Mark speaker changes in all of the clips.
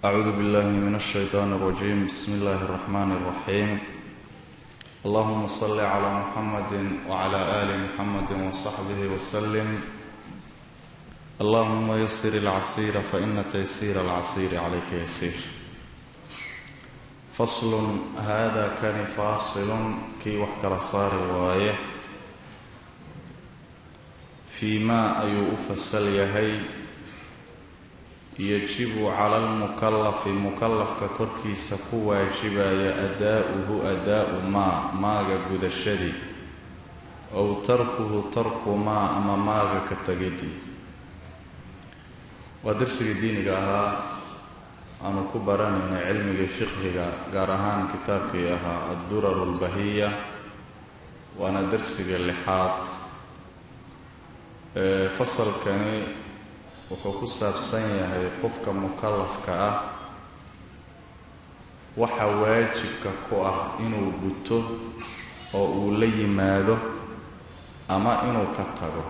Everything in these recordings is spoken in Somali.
Speaker 1: أعوذ بالله من الشيطان الرجيم بسم الله الرحمن الرحيم اللهم صل على محمد وعلى آل محمد وصحبه وسلم اللهم يسر العسير فإن تيسير العسير عليك يسير فصل هذا كان فاصل kii wax kala saari waaye fii maa ayuu u fasal yahay yajibu cala almukallafi mukallafka korkiisa ku waajibaya adaa-uhu adaa-u maa maaga gudashadii ow tarkuhu tarku maa ama maaga ka tegidii waa darsigii diiniga ahaa aanu ku baranayna cilmiga fiqhiga gaar ahaan kitaabkii ahaa addurar albahiya waana darsiga lixaad fasalkani wuxuu ku saabsan yahay qofka mukallafka ah waxa waajibka ku ah inuu guto oo uu la yimaado ama inuu ka tago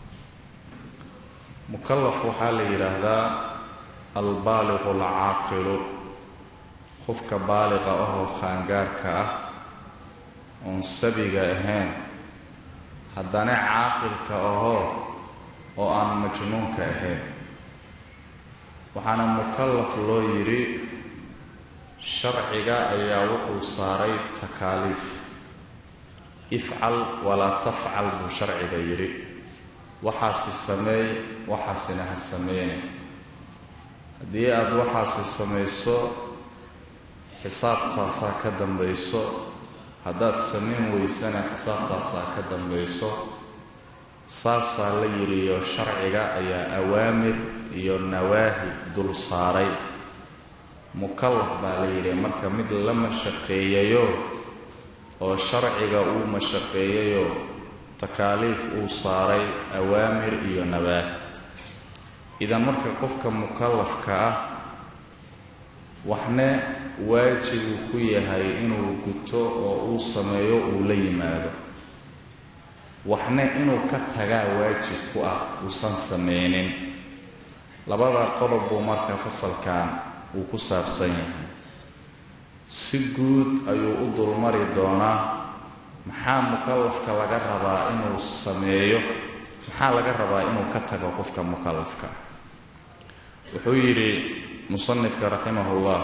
Speaker 1: mukallaf waxaa la yidhaahdaa albaaliqu alcaaqilu qofka baaliqa ahoo khaangaarka ah oon sabiga ahayn haddana caaqilka ahoo oo aan majnuunka ahayn waxaana mukallaf loo yidhi sharciga ayaa wuxuu saaray takaaliif ifcal walaa tafcal buu sharciga yidhi waxaasi sameey waxaasina ha sameeyne haddii aada waxaasi samayso xisaabtaasaa ka dambayso haddaad samayn weysana xisaabtaasaa ka dambayso saasaa la yidhiyo sharciga ayaa awaamir iyo nawaahi dul saaray mukallaf baa la yidhi marka mid la mashaqeeyayo oo sharciga uu mashaqeeyayo takaaliif uu saaray awaamir iyo nawaahi idan marka qofka mukallafka ah waxna waajibuu ku yahay inuu guto oo uu sameeyo uu la yimaado waxna inuu ka tagaa waajib ku ah uusan sameynin labada qodob buu marka fasalkan uu ku saabsan yahay si guud ayuu u dulmari doonaa maxaa mukallafka laga rabaa inuu sameeyo maxaa laga rabaa inuu ka tago qofka mukallafka ah wuxuu yidhi musanifka raximahullah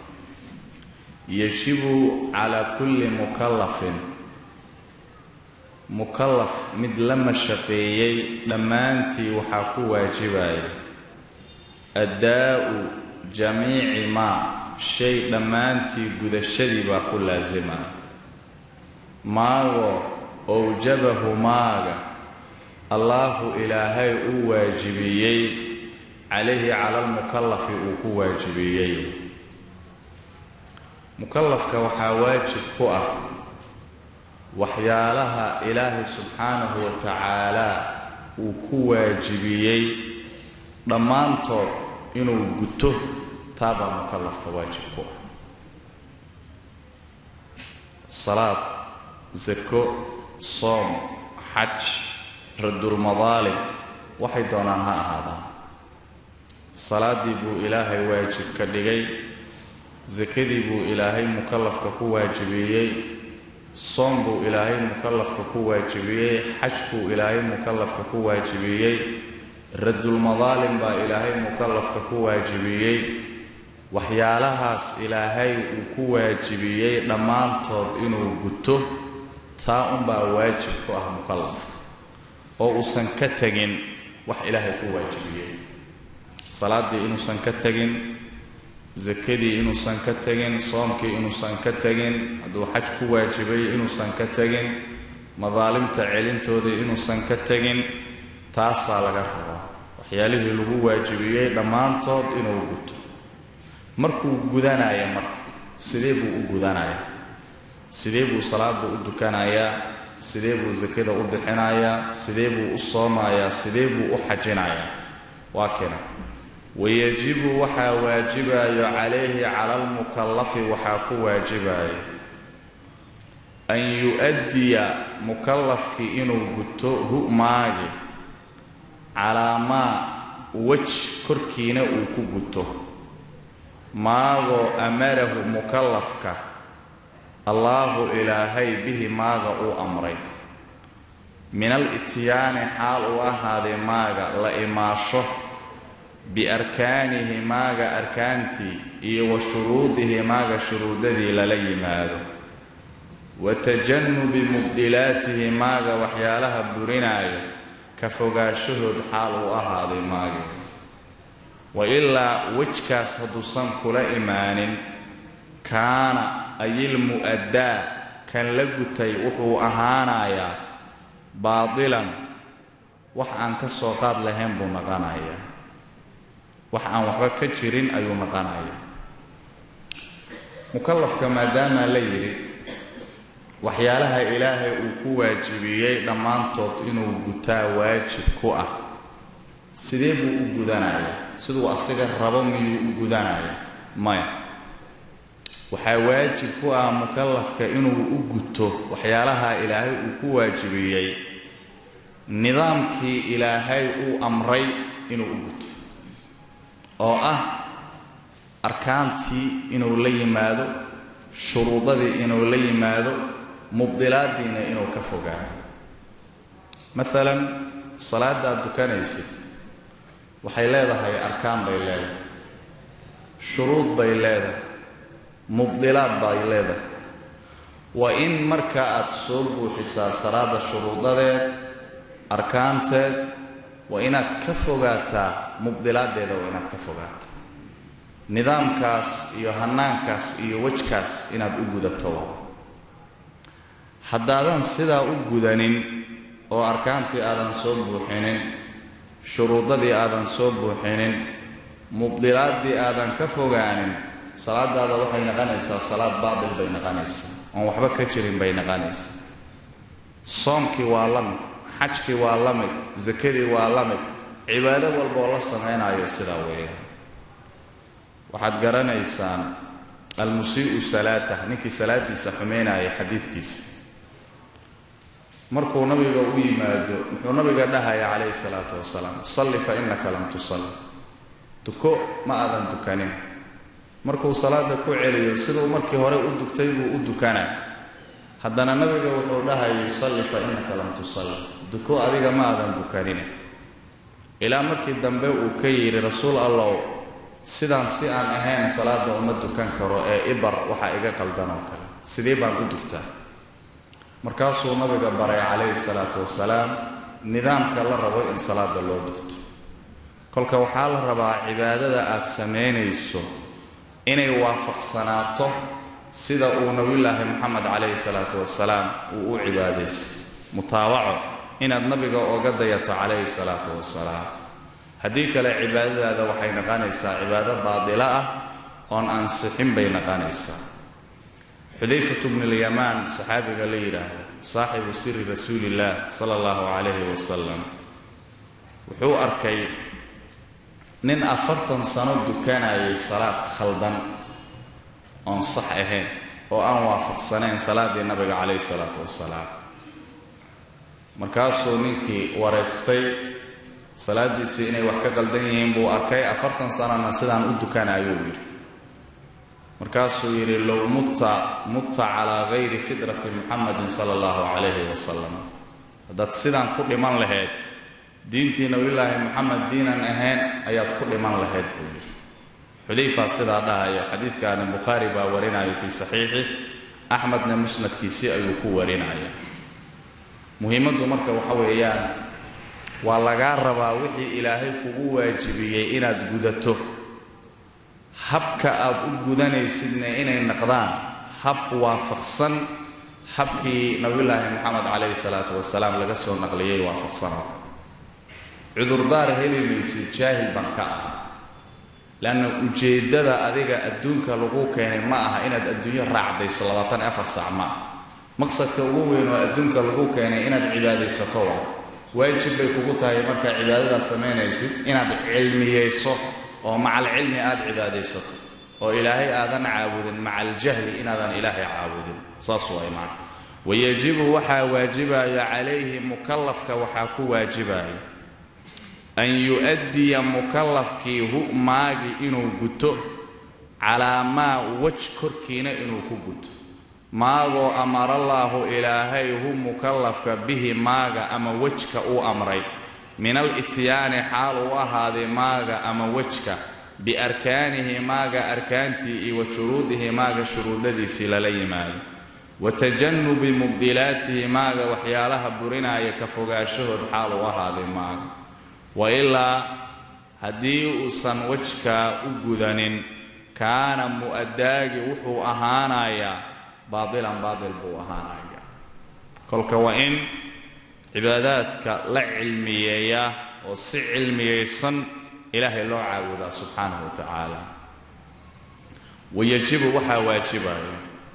Speaker 1: yajibu calaa kulli mukallafin mukallaf mid la mashaqeeyey dhammaantii waxaa ku waajibaya addaa-u jamiici maa shay dhammaantii gudashadii baa ku laasimaya maago owjabahu maaga allaahu ilaahay u waajibiyey calayhi cala almukallafi uu ku waajibiyey mukallafka waxaa waajib ku ah waxyaalaha ilaahay subxaanahu wa tacaalaa uu ku waajibiyey dhammaantood inuu guto taabaa mukallafka waajib ku ah salaad sako soom xaj radulmadaalim waxay doonaan ha ahaadaan salaaddii buu ilaahay waajib ka dhigay sakadii buu ilaahay mukallafka ku waajibiyey soom buu ilaahay mukallafka ku waajibiyey xaj buu ilaahay mukallafka ku waajibiyey radulmadaalim baa ilaahay mukallafka ku waajibiyey waxyaalahaas ilaahay uu ku waajibiyey dhammaantood inuu guto taa unbaa waajib ku ah mukallafka oo uusan ka tegin wax ilaahay ku waajibiyey salaaddii inuusan ka tegin sakadii inuusan ka tegin soomkii inuusan ka tegin hadduu xaj ku waajibay inuusan ka tegin madaalimta celintoodii inuusan ka tegin taasaa laga rabaa waxyaalihii lagu waajibiyey dhammaantood inuu guto markuu gudanaya marka sidee buu u gudanayaa sidee buu salaada u dukanayaa sidee buu sakada u bixinayaa sidee buu u soomayaa sidee buu u xajinayaa waa kena wayajibu waxaa waajibayo calayhi cala almukallafi waxaa ku waajibayo an yu-addiya mukallafkii inuu guto hu maagi calaa maa wej korkiina uu ku guto maagoo amarahu mukallafka allaahu ilaahay bihi maaga uu amray min al ityaani xaal uu ahaaday maaga la imaasho biarkaanihi maaga arkaantii iyo wa shuruudihi maaga shuruudadii lala yimaado wa tajannubi mubdilaatihi maaga waxyaalaha burinaayo ka fogaashahood xaal uu ahaaday maagi wa ilaa wejkaas hadduusan kula imaanin kaana ayil mu'addaa kan la gutay wuxuu ahaanayaa baadilan wax aan ka soo qaad lahayn buu naqanayaa wax aan waxba ka jirin ayuu naqanayaa mukallafka maadaamaa la yidhi waxyaalaha ilaahay uu ku waajibiyey dhammaantood inuu gutaa waajib ku ah sidee buu u gudanayaa siduu asiga rabo miyuu u gudanaya maya waxaa waajib ku ah mukallafka inuu u guto waxyaalaha ilaahay uu ku waajibiyey nidaamkii ilaahay uu amray inuu u guto oo ah arkaantii inuu la yimaado shuruudadii inuu la yimaado mubdilaadiina inuu ka fogaado maalan salaadaad dukanaysid waxay leedahay arkaan bay leedahay shuruud bay leedahay mubdilaad bay leedahay waa in marka aad soo buuxisaa salaada shuruudadeed arkaanteed waa inaad ka fogaataa mubdilaaddeeda waa inaad ka fogaataa nidaamkaas iyo hannaankaas iyo wejkaas inaad u gudato haddaadan sidaa u gudanin oo arkaantii aadan soo buuxinin shuruudadii aadan soo buuxinin mubdilaaddii aadan ka fogaanin salaadaada waxay naqanaysaa salaad baatil bay naqanaysaa oon waxba ka jirin bay naqanaysaa soomkii waa la mid xajkii waa la mid sakadii waa la mid cibaado walbaoo la samaynayo sidaa weeyaan waxaad garanaysaan almusii'u salaatah ninkii salaadiisa xumaynaya xadiidkiisa markuu nabiga u yimaado muxuu nabiga dhahaya calayhi salaatu wasalaam salli fa innaka lam tusalli duko ma aadan dukanin markuu salaada ku celiyo siduu markii hore u dugtay buu u dukanaa haddana nabiga wuxuu dhahayay salli fa innaka lam tusalli duko adiga ma aadan dukanin ilaa markii dambe uu ka yidhi rasuul allow sidaan si aan ahayn salaada uma dukan karo ee ibar waxaa iga qaldan oo kale sidee baan u dugtaa markaasuu nabiga baray calayhi salaatu wasalaam nidaamka la rabo in salaada loo dugto kolka waxaa la rabaa cibaadada aad samaynayso inay waafaqsanaato sida uu nabiyulaahi moxamed calayhi salaatu wasalaam uu u cibaadaystay mutaabaco inaad nabiga oga dayato calayhi salaatu wasalaam haddii kale cibaadadaada waxay naqanaysaa cibaado baadilo ah oon ansixin bay naqanaysaa xudayfatu bnulyamaan saxaabiga la yidhaahdo saaxibu siri rasuulillaah sala allahu calayhi wasalam wuxuu arkay nin afartan sano dukanayay salaad khaldan oon sax ahayn oo aan waafaqsanayn salaaddii nabiga calayhi salaatu wasalaam markaasuu ninkii wareystay salaaddiisii inay wax ka qaldan yihiin buu arkay afartan sanana sidaan u dukanayuu yidhi markaasuu yidhi low mutta mutta calaa gayri fidrati muxamadin sala allahu calayhi wasalam haddaad sidaan ku dhiman lahayd diintii nabiyulaahi moxamed diinan ahayn ayaad ku dhiman lahayd buu yidhi xudayfaa sidaa dhahaya xadiidkaani bukhaari baa warinaya fii saxiixi axmedna musnadkiisii ayuu ku warinaya muhiimaddu marka waxa weeyaan waa lagaa rabaa wixii ilaahay kugu waajibiyey inaad gudato habka aad u gudanaysidna inay naqdaan hab waafaqsan habkii nabiyulaahi moxamed calayhi salaatu wasalaam laga soo naqliyey waafaqsanoo cudurdaar heli maysid jaahil baan ka ah leanna ujeeddada adiga adduunka lagu keenay ma aha inaad adduunyo raacdayso labaatan iyo afar saac ma ah maqsadka ugu weyn oo adduunka lagu keenay inaad cibaadaysato waa waajib bay kugu tahay markaa cibaadadaad samaynaysid inaad cilmiyeyso oo macal cilmi aad cibaadaysato oo ilaahay aadan caabudin maca aljahli inaadan ilaahay caabudin saas way macna wayajibu waxaa waajibaya calayhi mukallafka waxaa ku waajibaya an yu'addiya mukallafkii hu maagi inuu guto calaa maa wej korkiina inuu ku guto maagoo amarallaahu ilaahay hu mukallafka bihi maaga ama wejka uu amray min alityaani xaal uu ahaaday maaga ama wejka biarkaanihi maaga arkaantii iyo wa shuruudihi maaga shuruudadiisii lala yimaado wa tajannubi mubdilaatihi maaga waxyaalaha burinaaya ka fogaashahood xaal uu ahaaday maaga wa ilaa haddii uusan wejkaa u gudanin kaana mu'addaagi wuxuu ahaanayaa baadilan baadil buu ahaanayaa kolka waa in cibaadaadka la cilmiyeeyaa oo si cilmiyaysan ilaahay loo caabudaa subxaanahu wa tacaala wayajibu waxaa waajibaya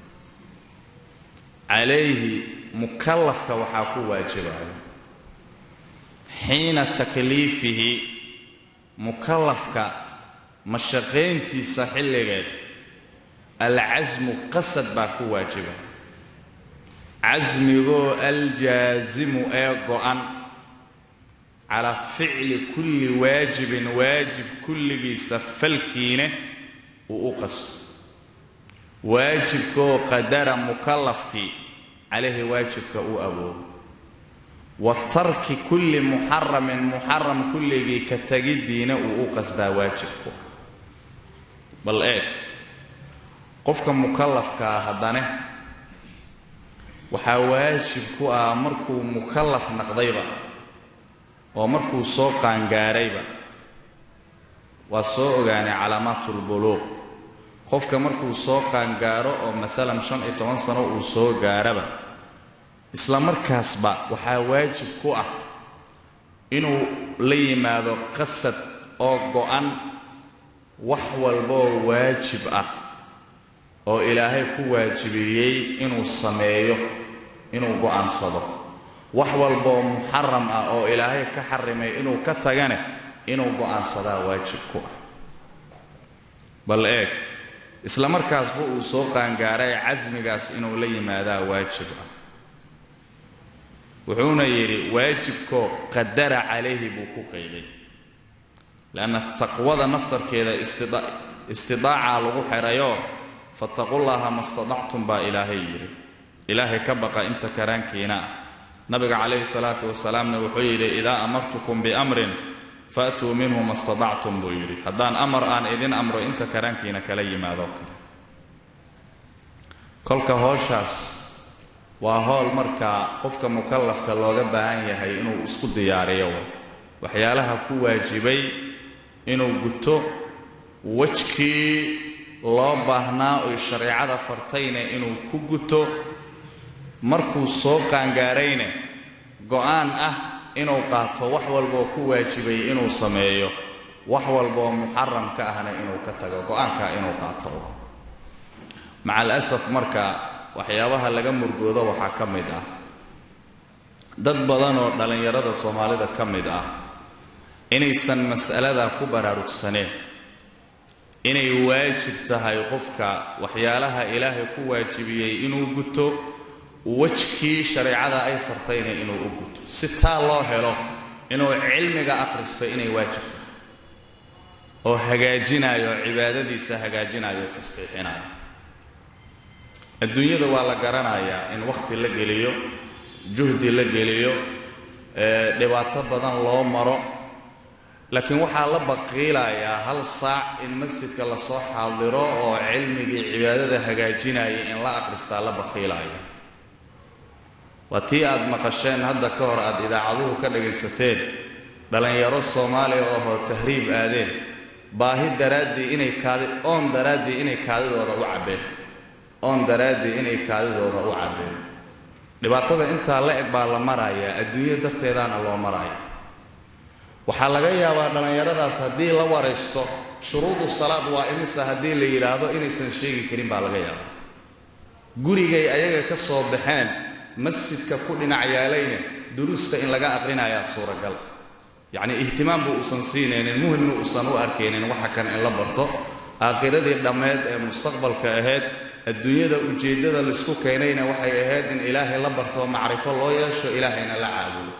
Speaker 1: calayhi mukallafka waxaa ku waajibaya xiina takliifihi mukallafka mashaqayntiisa xilligeed alcasmu qasad baa ku waajiba casmigoo aljaasimu ee go'an calaa ficli kulli waajibin waajib kulligiisa falkiine uu u qasto waajibkaoo qadara mukallafkii calayhi waajibka uu awoodo wa tarki kulli muxaramin muxaram kulligii ka tegiddiina uu u qasdaa waajibku bal eeg qofka mukallafkaa haddane waxaa waajib ku ah markuu mukallaf naqdayba oo markuu soo qaangaarayba waa soo ogaanay calaamaatulbuluuq qofka markuu soo qaangaaro oo maalan shan iyo toban sano uu soo gaaraba isla markaasba waxaa waajib ku ah inuu la yimaado qasad oo go'an wax walboo waajib ah oo ilaahay ku waajibiyey inuu sameeyo inuu go'aansado wax walboo muxaram ah oo ilaahay ka xarimay inuu ka tagane inuu go'aansadaa waajib ku ah bal eeg isla markaasba uu soo qaangaaray casmigaas inuu la yimaadaa waajib ah wuxuuna yidhi waajibkoo qadara calayhi buu ku qayday leanna taqwada naftarkeeda istidaacaa lagu xidhayoo fattaqullaaha ma stadactum baa ilaahay yidhi ilaahay ka baqa inta karaankiina ah nabiga calayhi salaatu wasalaamna wuxuu yidhi idaa amartukum biamrin faatuu minhu ma stadactum buu yidhi haddaan amar aan idin amro inta karaankiina kala yimaadoo kale kolka hooshaas waa howl markaa qofka mukallafka looga baahan yahay inuu isku diyaariyo waxyaalaha ku waajibay inuu guto wejkii loo baahnaa oy shareecada fartayna inuu ku guto markuu soo qaangaarayne go'aan ah inuu qaato wax walboo ku waajibay inuu sameeyo wax walboo muxaram ka ahna inuu ka tago go'aankaa inuu qaato maca alasaf marka waxyaabaha laga murgoodo waxaa ka mid ah dad badan oo dhallinyarada soomaalida ka mid ah inaysan mas'aladaa ku baraarugsaneen inay waajib tahay qofka waxyaalaha ilaahay ku waajibiyey inuu guto wejkii shareecada ay fartayna inuu u guto si taa loo helo inuu cilmiga akhristo inay waajib tahay oo hagaajinayo cibaadadiisa hagaajinayo tasxiixinayo adduunyada waa la garanayaa in wakhti la geliyo juhdi la geliyo dhibaato badan loo maro laakiin waxaa la baqiilayaa hal saac in masjidka lasoo xaadiro oo cilmigii cibaadada hagaajinaya in la akhristaa la baqiilaya waa tii aad maqasheen hadda ka hor aad idaacaduhu ka dhagaysateen dhallinyaro soomaaliya ohoo tahriib aadeen baahi daraaddii inay kaadi oon daraaddii inay kaadidooda u cabbeen oon daraaddii inay kaadidooda u cabbeen dhibaatada intaa la eg baa la marayaa adduunyo darteedaana loo maraya waxaa laga yaabaa dhallinyaradaas haddii la waraysto shuruudu salaad waa imisa haddii la yidhaahdo inaysan sheegi karin baa laga yaabaa gurigay ayaga ka soo baxeen masjidka ku dhinac yaalayna duruusta in laga aqrinayaa suuragal yacnii ihtimaamba uusan siinaynin muhimna uusan u arkaynin waxa kan in la barto aakhiradii dhammeed ee mustaqbalka ahayd adduunyada ujeeddada laysku keenayna waxay ahayd in ilaahay la barto macrifo loo yeesho ilaahayna la caabudo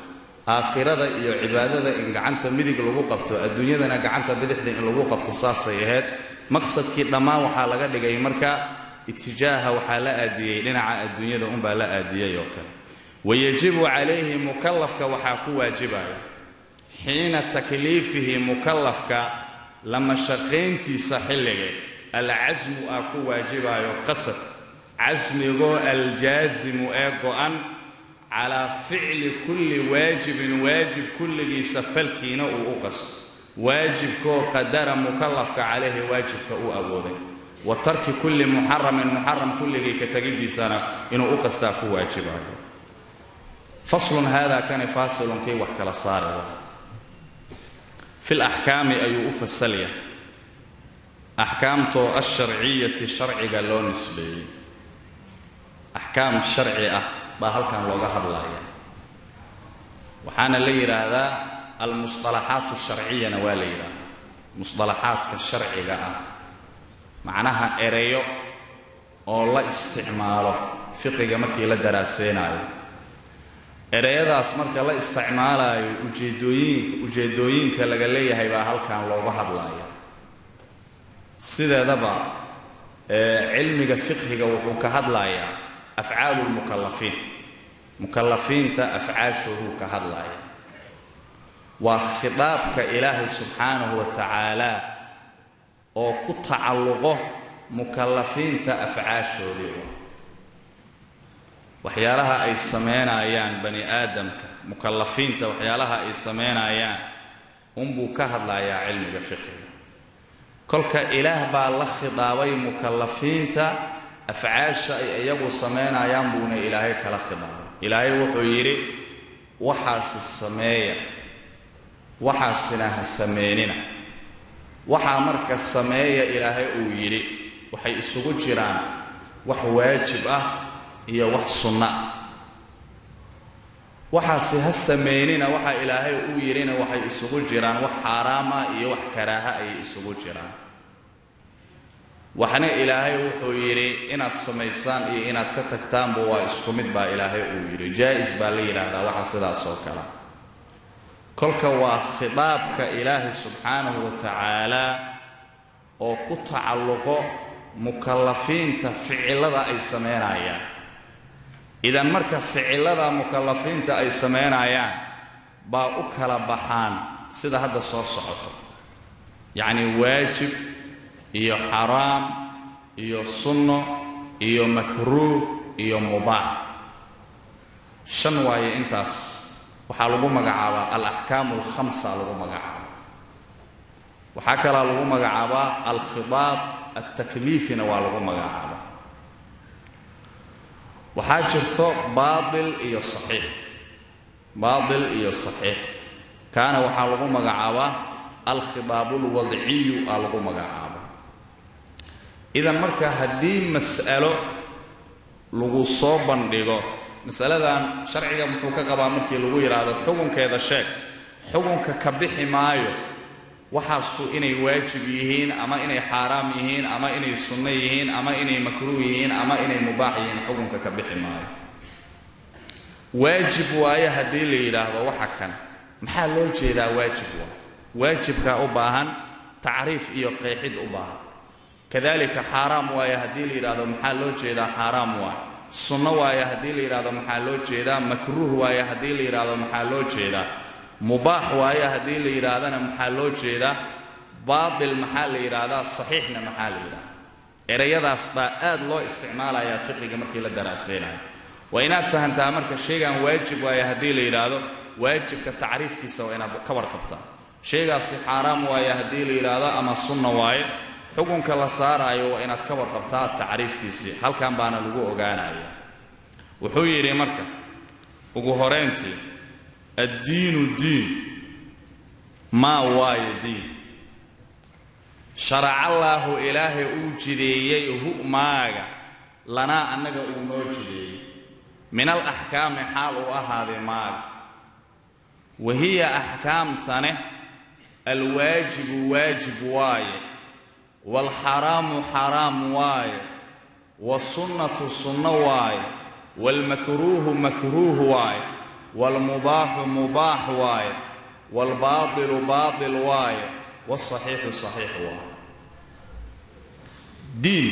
Speaker 1: aakhirada iyo cibaadada in gacanta midig lagu qabto adduunyadana gacanta bidixda in lagu qabto saasay ahayd maqsadkii dhammaan waxaa laga dhigay marka itijaaha waxaa la aadiyey dhinaca adduunyada unbaa la aadiyey oo kale wayajibu calayhi mukallafka waxaa ku waajibaya xiina takliifihi mukallafka lama shaqayntiisa xilligeed alcasmu aa ku waajibayo qasad casmigoo aljaasimu ee go'an calaa ficli kulli waajibin waajib kulligiisa falkiina uu u qasto waajibkoo qadara mukallafka calayhi waajibka uu awooday wa tarki kulli muxaramin muxaram kulligii ka tegiddiisana inuu u qastaa ku waajibayo faslun haadaa kani faasilun kii wax kala saaraya fi laxkaami ayuu u fasalya axkaamtoo alsharciyati sharciga loo nisbeeyey axkaam sharci ah baa halkan looga hadlaya waxaana la yidhaahdaa almusطalaxaat sharciyana waa la yidhaahdaa musطalaxaadka sharciga ah macnaha ereyo oo la isticmaalo fiqiga markii la daraaseynayo ereyadaas marka la isticmaalayo ujeedooyinka ujeedooyinka laga leeyahay baa halkan looga hadlaya sideedaba cilmiga fiqhiga wuxuu ka hadlayaa afcaalu lmukallafiin mukallafiinta afcaashooduu ka hadlaya waa khitaabka ilaahay subxaanahu wa tacaala oo ku tacalluqo mukallafiinta afcaashoodii waxyaalaha ay samaynayaan bani aadamka mukallafiinta waxyaalaha ay samaynayaan unbuu ka hadlayaa cilmiga fiqiga kolka ilaah baa la khidaabay mukallafiinta afcaasha ay iyagu samaynayaan buuna ilaahay kala khidaabay ilaahay wuxuu yidhi waxaasi sameeya waxaasina ha sameynina waxaa marka sameeya ilaahay uu yidhi waxay isugu jiraan wax waajib ah iyo wax sunno ah waxaasi ha sameynina waxa ilaahay uu yidhina waxay isugu jiraan wax xaaraama iyo wax karaaha ayay isugu jiraan waxna ilaahay wuxuu yidhi inaad samaysaan iyo inaad ka tagtaanba waa isku mid baa ilaahay uu yidhi jaa-is baa la yidhaahdaa waxa sidaas oo kale kolka waa khitaabka ilaahay subxaanahu wa tacaala oo ku tacalluqo mukallafiinta ficilada ay samaynayaan idan marka ficilada mukallafiinta ay samaynayaan baa u kala baxaan sida hadda soo socoto yacni waajib iyo xaraam iyo sunno iyo makruuh iyo mubaax shan waaye intaas waxaa lagu magacaabaa alaxkaamu alkhamsa lagu magacaaba waxaa kalaa lagu magacaabaa alkhidaab altakliifina waa lagu magacaaba waxaa jirto baatil iyo saxiix baatil iyo saxiix kaana waxaa lagu magacaabaa alkhidaabu lwadciyu aa lagu magacaaba idan marka haddii mas'alo lagu soo bandhigo masaladan sharciga muxuu ka qabaa markii lagu yidhaahdo xukunkeeda sheeg xukunka ka bixi maayo waxaasu inay waajib yihiin ama inay xaaraam yihiin ama inay sunno yihiin ama inay makruuh yihiin ama inay mubaax yihiin xukunka ka bixi maayo waajib waaye haddii la yidhaahdo waxa kan maxaa loo jeedaa waajib waa waajibkaa u baahan tacriif iyo qeexid u baahan kadalika xaaraam waaye haddii la yidhaahdo maxaa loo jeedaa xaaraam waaye sunno waaye haddii la yidhaahdo maxaa loo jeedaa makruuh waaye haddii la yidhaahdo maxaa loo jeedaa mubaax waaye haddii la yidhaahdana maxaa loo jeedaa baatil maxaa la yidhaahdaa saxiixna maxaa la yidhahdaa erayadaas baa aad loo isticmaalayaa fiqiga markii la daraaseynayo waa inaad fahantaa marka shaygan waajib waaye haddii la yidhaahdo waajibka tacriifkiisa waa inaad ka warqabtaa shaygaasi xaaraam waaye haddii la yidhaahdo ama sunna waaye xukunka la saaraayo waa inaad ka warqabtaa tacriifkiisii halkan baana lagu ogaanaya wuxuu yidhi marka ugu horayntii addiinu diin maa waayo diin sharacallaahu ilaahay uu jideeyey hu maaga lanaa annaga uu noo jideeyey min al axkaami xaal uu ahaaday maaga wa hiya axkaamtane alwaajibu waajib waaye waalxaraamu xaraam waaye wasunnatu sunno waaye waalmakruuhu makruuh waaye waalmubaaxu mubaax waaye waalbaatilu baatil waaye waasaxiixu saxiix waaye diin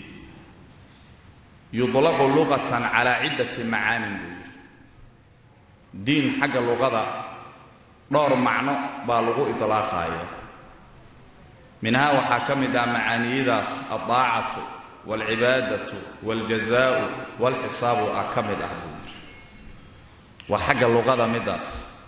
Speaker 1: yudlaqu luqatan calaa ciddati macaanin buu yidhi diin xagga luqada dhowr macno baa lagu idlaaqaaya minhaa waxaa ka mid ah macaaniyadaas aldaacatu waalcibaadatu waaljazaa'u waalxisaabu ah ka mid ah buu yidhi waa xagga luqada midaas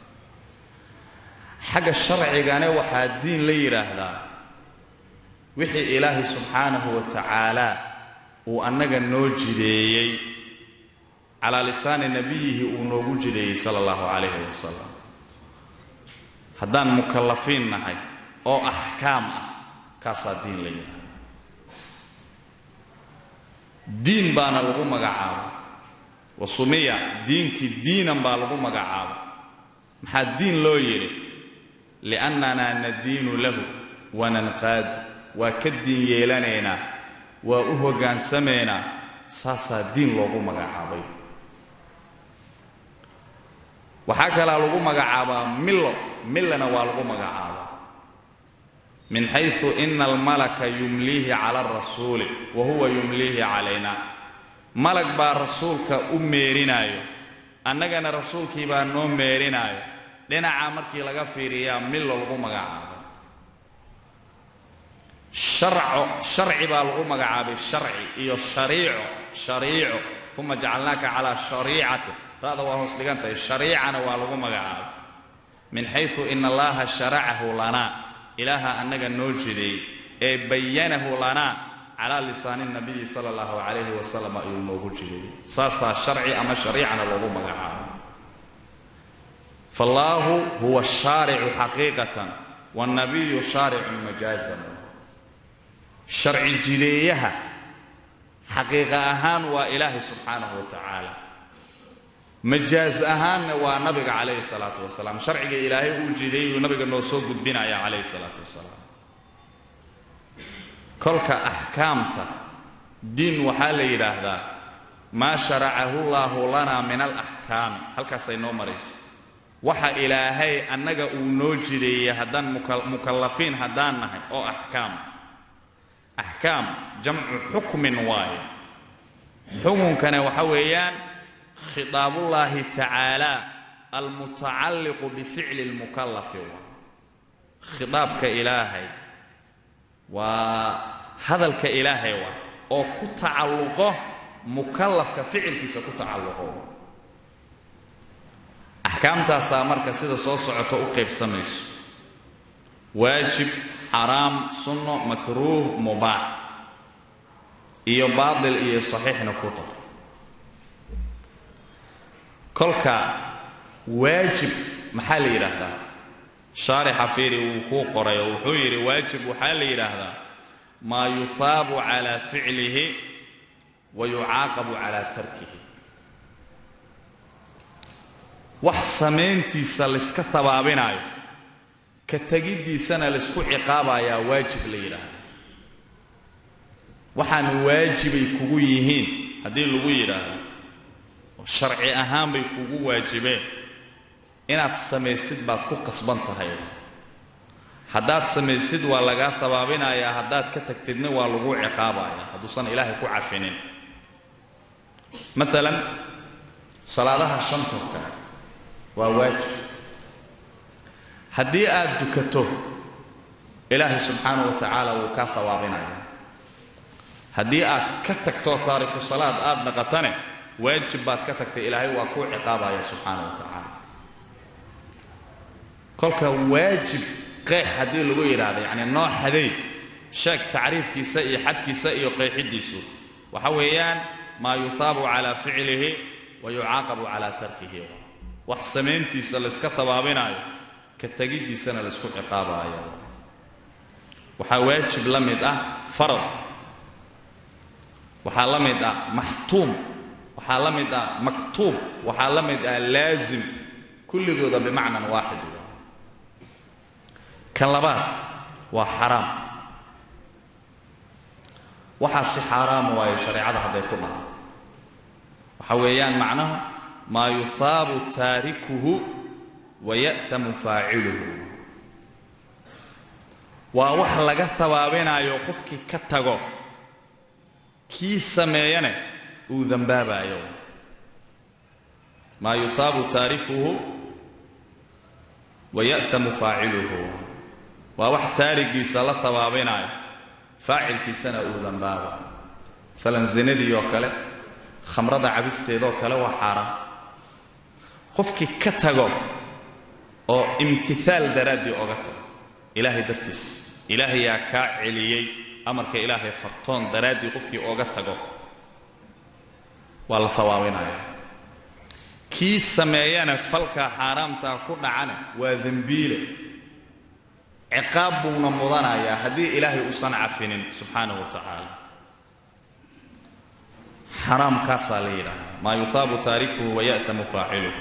Speaker 1: xagga sharcigane waxaa diin la yidhaahdaa wixii ilaahay subxaanahu wa tacaala uu annaga noo jideeyey calaa lisaani nebiyihi uu noogu jideeyey sala allahu calayhi wasalam haddaan mukallafiin nahay oo axkaam ah kaasaa diin la yidhaahda diin baana lagu magacaaba wa sumiya diinkii diinan baa lagu magacaaba maxaa diin loo yidhi liannanaa nadiinu lahu wananqaadu waa ka diin yeelanaynaa waa u hoggaansamaynaa saasaa diin loogu magacaabay waxaa kalaa lagu magacaabaa millo millana waa lagu magacaabaa min xaysu ina almalaka yumliihi cala arasuuli wa huwa yumliihi calayna malag baa rasuulka u meerinaayo annagana rasuulkii baa noo meerinaayo dhinacaa markii laga fiiriyaa millo lagu magacaabay sharco sharci baa lagu magacaabay sharci iyo shariico shariico uma jacalnaaka calaa shariicati ra'da waa hoos dhigan tahay shariicana waa lagu magacaabay min xaysu ina allaha sharacahu lanaa ilaaha annaga noo jideey ee bayanahu lanaa calaa lisaani nabiyi sala allahu calayhi wasalam ayuu noogu jideeyey saasaa sharci ama shariicana loogu magacaabay faallaahu huwa shaaricu xaqiiqatan wاnnabiyu shaaricun majaazan sharci jideeyaha xaqiiqa ahaan waa ilaahay subxaanahu wa tacaala majaaz ahaanna waa nabiga calayhi salaatu wasalaam sharciga ilaahay uu jideeyey uu nabiga noo soo gudbinaya calayhi salaatu wasalaam kolka axkaamta diin waxaa la yidhaahdaa maa sharacahu llaahu lanaa min alaxkaami halkaasay noo maraysa waxa ilaahay annaga uu noo jideeyey haddaan mukallafiin haddaan nahay oo axkaam axkaam jamcu xukmin waaye xukunkana waxa weeyaan khitaabullaahi tacaala almutacalliqu bificli lmukallafi waa khitaabka ilaahay waa hadalka ilaahay waa oo ku tacalluqo mukallafka ficilkiisa ku tacalluqo axkaamtaasaa marka sida soo socoto u qaybsamayso waajib xaraam sunno makruuh mubaax iyo baatil iyo saxiixna ku tar kolka waajib maxaa la yidhaahdaa shaarixa fiiri wuu kuu qoray oo wuxuu yidhi waajib waxaa la yidhaahdaa maa yuhaabu calaa ficlihi wa yucaaqabu calaa tarkihi wax samayntiisa layska habaabinaayo ka tegiddiisana laysku ciqaabayaa waajib la yidhaahda waxaan waajibay kugu yihiin haddii lagu yidhaahdo sharci ahaan bay kugu waajibeen inaad samaysid baad ku qasban tahay haddaad samaysid waa lagaa habaabinayaa haddaad ka tagtidna waa lagu ciqaabayaa hadduusan ilaahay ku cafinin maalan salaadaha shantorka waa waajib haddii aad dukato ilaahay subxaanahu wa tacaala wuu kaa habaabinayaa haddii aad ka tagto taariku salaad aad naqatane waajib baad ka tagtay ilaahay waa kuu ciqaabaya subxaana wa tacaala kolka waajib qeex haddii lagu yidhaahdo yacni nooc haday sheeg tacriifkiisa iyo xadkiisa iyo qeexiddiisu waxa weeyaan maa yuhaabu calaa ficlihi wa yucaaqabu calaa tarkihi wax samayntiisa layska tabaabinaayo ka tegiddiisana laysku ciqaabaayo waxaa waajib la mid ah farad waxaa la mid ah maxtuum waxaa la mid ah maktuub waxaa la mid ah laazim kulligooda bimacnan waaxid kan labaad waa xaraam waxaa si xaaraama waayo shareecada hadday ku dhaha waxa weeyaan macnaha maa yuhaabu taarikuhu waya'hamu faaciluhu waa wax laga habaabinayo qofkii ka tago kii sameeyana uu dembaabayo maa yuhaabu taarikuhu waya'hamu faaciluhu waa wax taarigiisa la habaabinayo faacilkiisana uu dambaabo maalan zinadii oo kale khamrada cabisteedoo kale waa xaaraan qofkii ka tago oo imtihaal daraaddii oga tago ilaahay dartiis ilaahayaa kaa celiyey amarka ilaahay fartoon daraaddii qofkii ooga tago waa la habaabinaya kii sameeyana falkaa xaaraamtaa ku dhacana waa dembiile ciqaab buuna mudanayaa haddii ilaahay uusan cafinin subxaanahu wa tacaala xaraamkaasaa la yidhaahdaa maa yuhaabu taarikuhu waya'hamu faaciluhu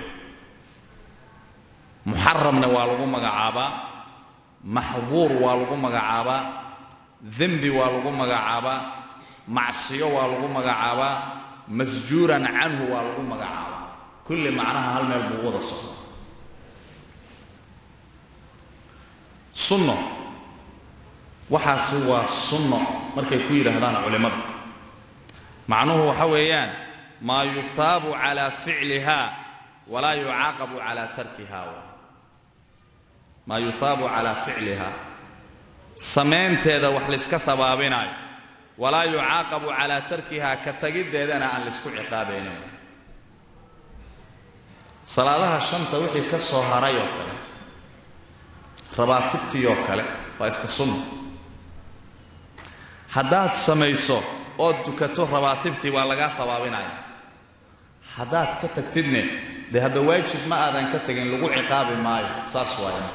Speaker 1: muxaramna waa lagu magacaabaa maxduur waa lagu magacaabaa dembi waa lagu magacaabaa macsiyo waa lagu magacaabaa masjuuran canhu waa lagu magacaabaa kulli macnaha hal meel buu wada socda sunno waxaasi waa sunno markay ku yidhaahdaan culimmadu macnuhu waxa weeyaan maa yuhaabu calaa ficliha walaa yucaaqabu calaa tarkiha maa yuhaabu calaa ficliha samaynteeda wax layska habaabinaayo walaa yucaaqabu calaa tarkiha ka tagiddeedana aan laysku ciqaabaynin salaadaha shanta wixii ka soo haray oo kale rabaatibtii oo kale waa iska sunna haddaad samayso ood dukato rabaatibtii waa lagaa habaabinaya haddaad ka tagtidne dee hadda waajib ma aadan ka tegin lagu ciqaabi maayo saas waaya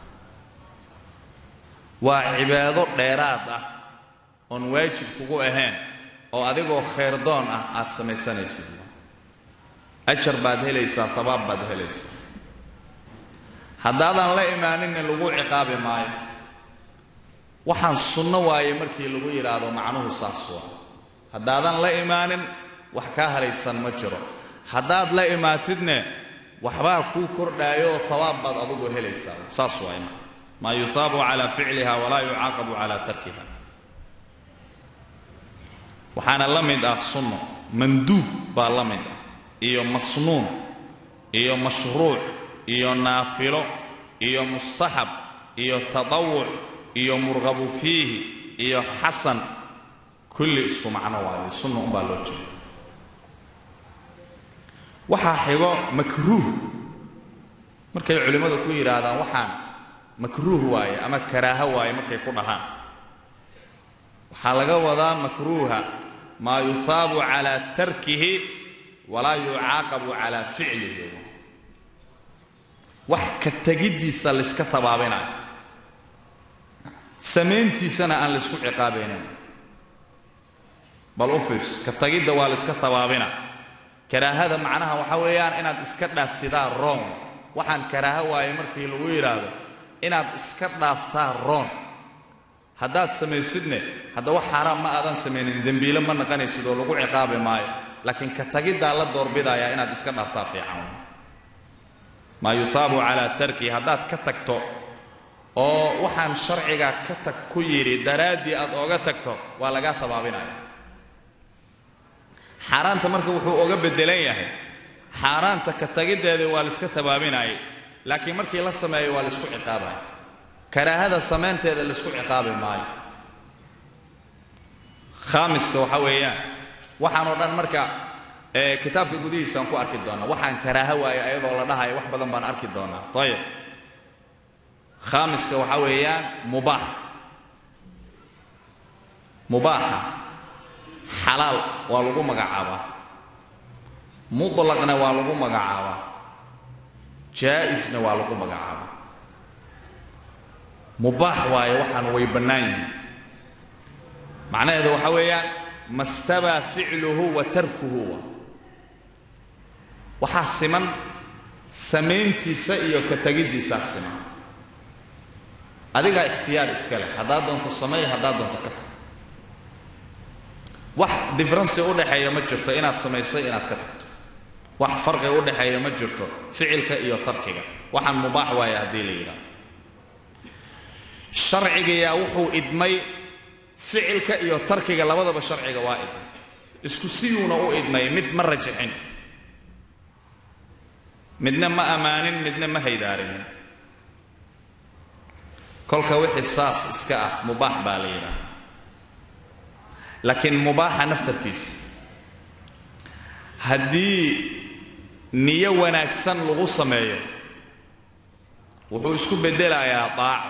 Speaker 1: waa cibaado dheeraad ah oon waajib kugu ahayn oo adigoo khayrdoon ah aad samaysanaysid ajar baad helaysaa habaab baad helaysaa haddaadan la imaaninna lagu ciqaabi maayo waxaan sunno waaye markii lagu yidhaahdo macnuhu saas waa haddaadan la imaanin wax kaa halaysan ma jiro haddaad la imaatidne waxbaa kuu kordhaayoo habaab baad adugu helaysaa saas waay maa yuhaabu calaa ficliha walaa yucaaqabu calaa tarkiha waxaana la mid ah sunno manduub baa la mid ah iyo masnuun iyo mashruuc iyo naafilo iyo mustaxab iyo tadawuc iyo murqabu fiihi iyo xasan kulli isku macno waayo sunna umbaa loo jeeda waxaa xigo makruuh markay culimmadu ku yidhaahdaan waxaan makruuh waaye ama karaaho waaye markay ku dhahaan waxaa laga wadaa makruuha maa yuhaabu calaa tarkihi walaa yucaaqabu calaa ficlihi wax ka tegiddiisa layska tabaabinayo samayntiisana aan laysku ciqaabaynin bal u fiirso ka tagidda waa layska tabaabina karaahada macnaha waxa weeyaan inaad iska dhaaftidaa roon waxaan karaaho waaye markii lagu yidhaahdo inaad iska dhaaftaa roon haddaad samaysidne hadda wax xaaraan ma aadan samaynin dembiile ma naqanaysid oo lagu ciqaabi maayo laakiin ka tagiddaa la doorbidayaa inaad iska dhaaftaa fiican maa yuhaabu calaa tarki haddaad ka tagto oo waxaan sharciga ka tag ku yidhi daraaddii aad ooga tagto waa lagaa tabaabinaya xaaraanta marka wuxuu oga beddelan yahay xaaraanta ka tagiddeedii waa layska tabaabinayay laakiin markii la sameeyo waa laysku ciqaabaya karaahada samaynteeda laysku ciqaabi maayo khaamiska waxa weeyaan waxaan oo dhan marka kitaabka gudihiisaan ku arki doonaa waxaan karaaho waaye ayadoo la dhahayo wax badan baan arki doonaa ayib khaamiska waxa weeyaan mubaax mubaaxa xalaal waa lagu magacaabaa mutlaqna waa lagu magacaabaa jaa'isna waa lagu magacaabaa mubaax waaye waxaan way bannaan yihiin macnaheedu waxa weeyaan mastabaa ficluhu wa tarkuhu waxaa siman samayntiisa iyo ka tegiddiisaa siman adigaa ikhtiyaar iska leh haddaad doonto sameey haddaad doonto ka tag wax differenci u dhaxeeya ma jirto inaad samayso inaad ka tagto wax farqi u dhexeeya ma jirto ficilka iyo tarkiga waxaan mubaax waaya haddii la yidhaahdo sharcigayaa wuxuu idmay ficilka iyo tarkiga labadaba sharciga waa idmay isku siyuuna u idmay mid ma rajixin midna ma ammaanin midna ma haydaarinin kolka wixii saas iska ah mubaax baa la yidhaahda laakiin mubaaxa naftarkiisa haddii niyo wanaagsan lagu sameeyo wuxuu isku beddelayaa daaco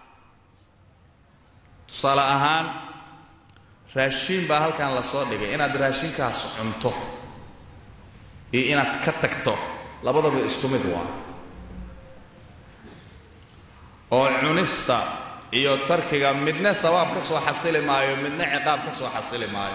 Speaker 1: tusaale ahaan raashiin baa halkan la soo dhigay inaad raashinkaas cunto iyo inaad ka tagto labadaba isku mid waa oo cunista iyo tarkiga midna habaab ka soo xasili maayo midna ciqaab ka soo xasili maayo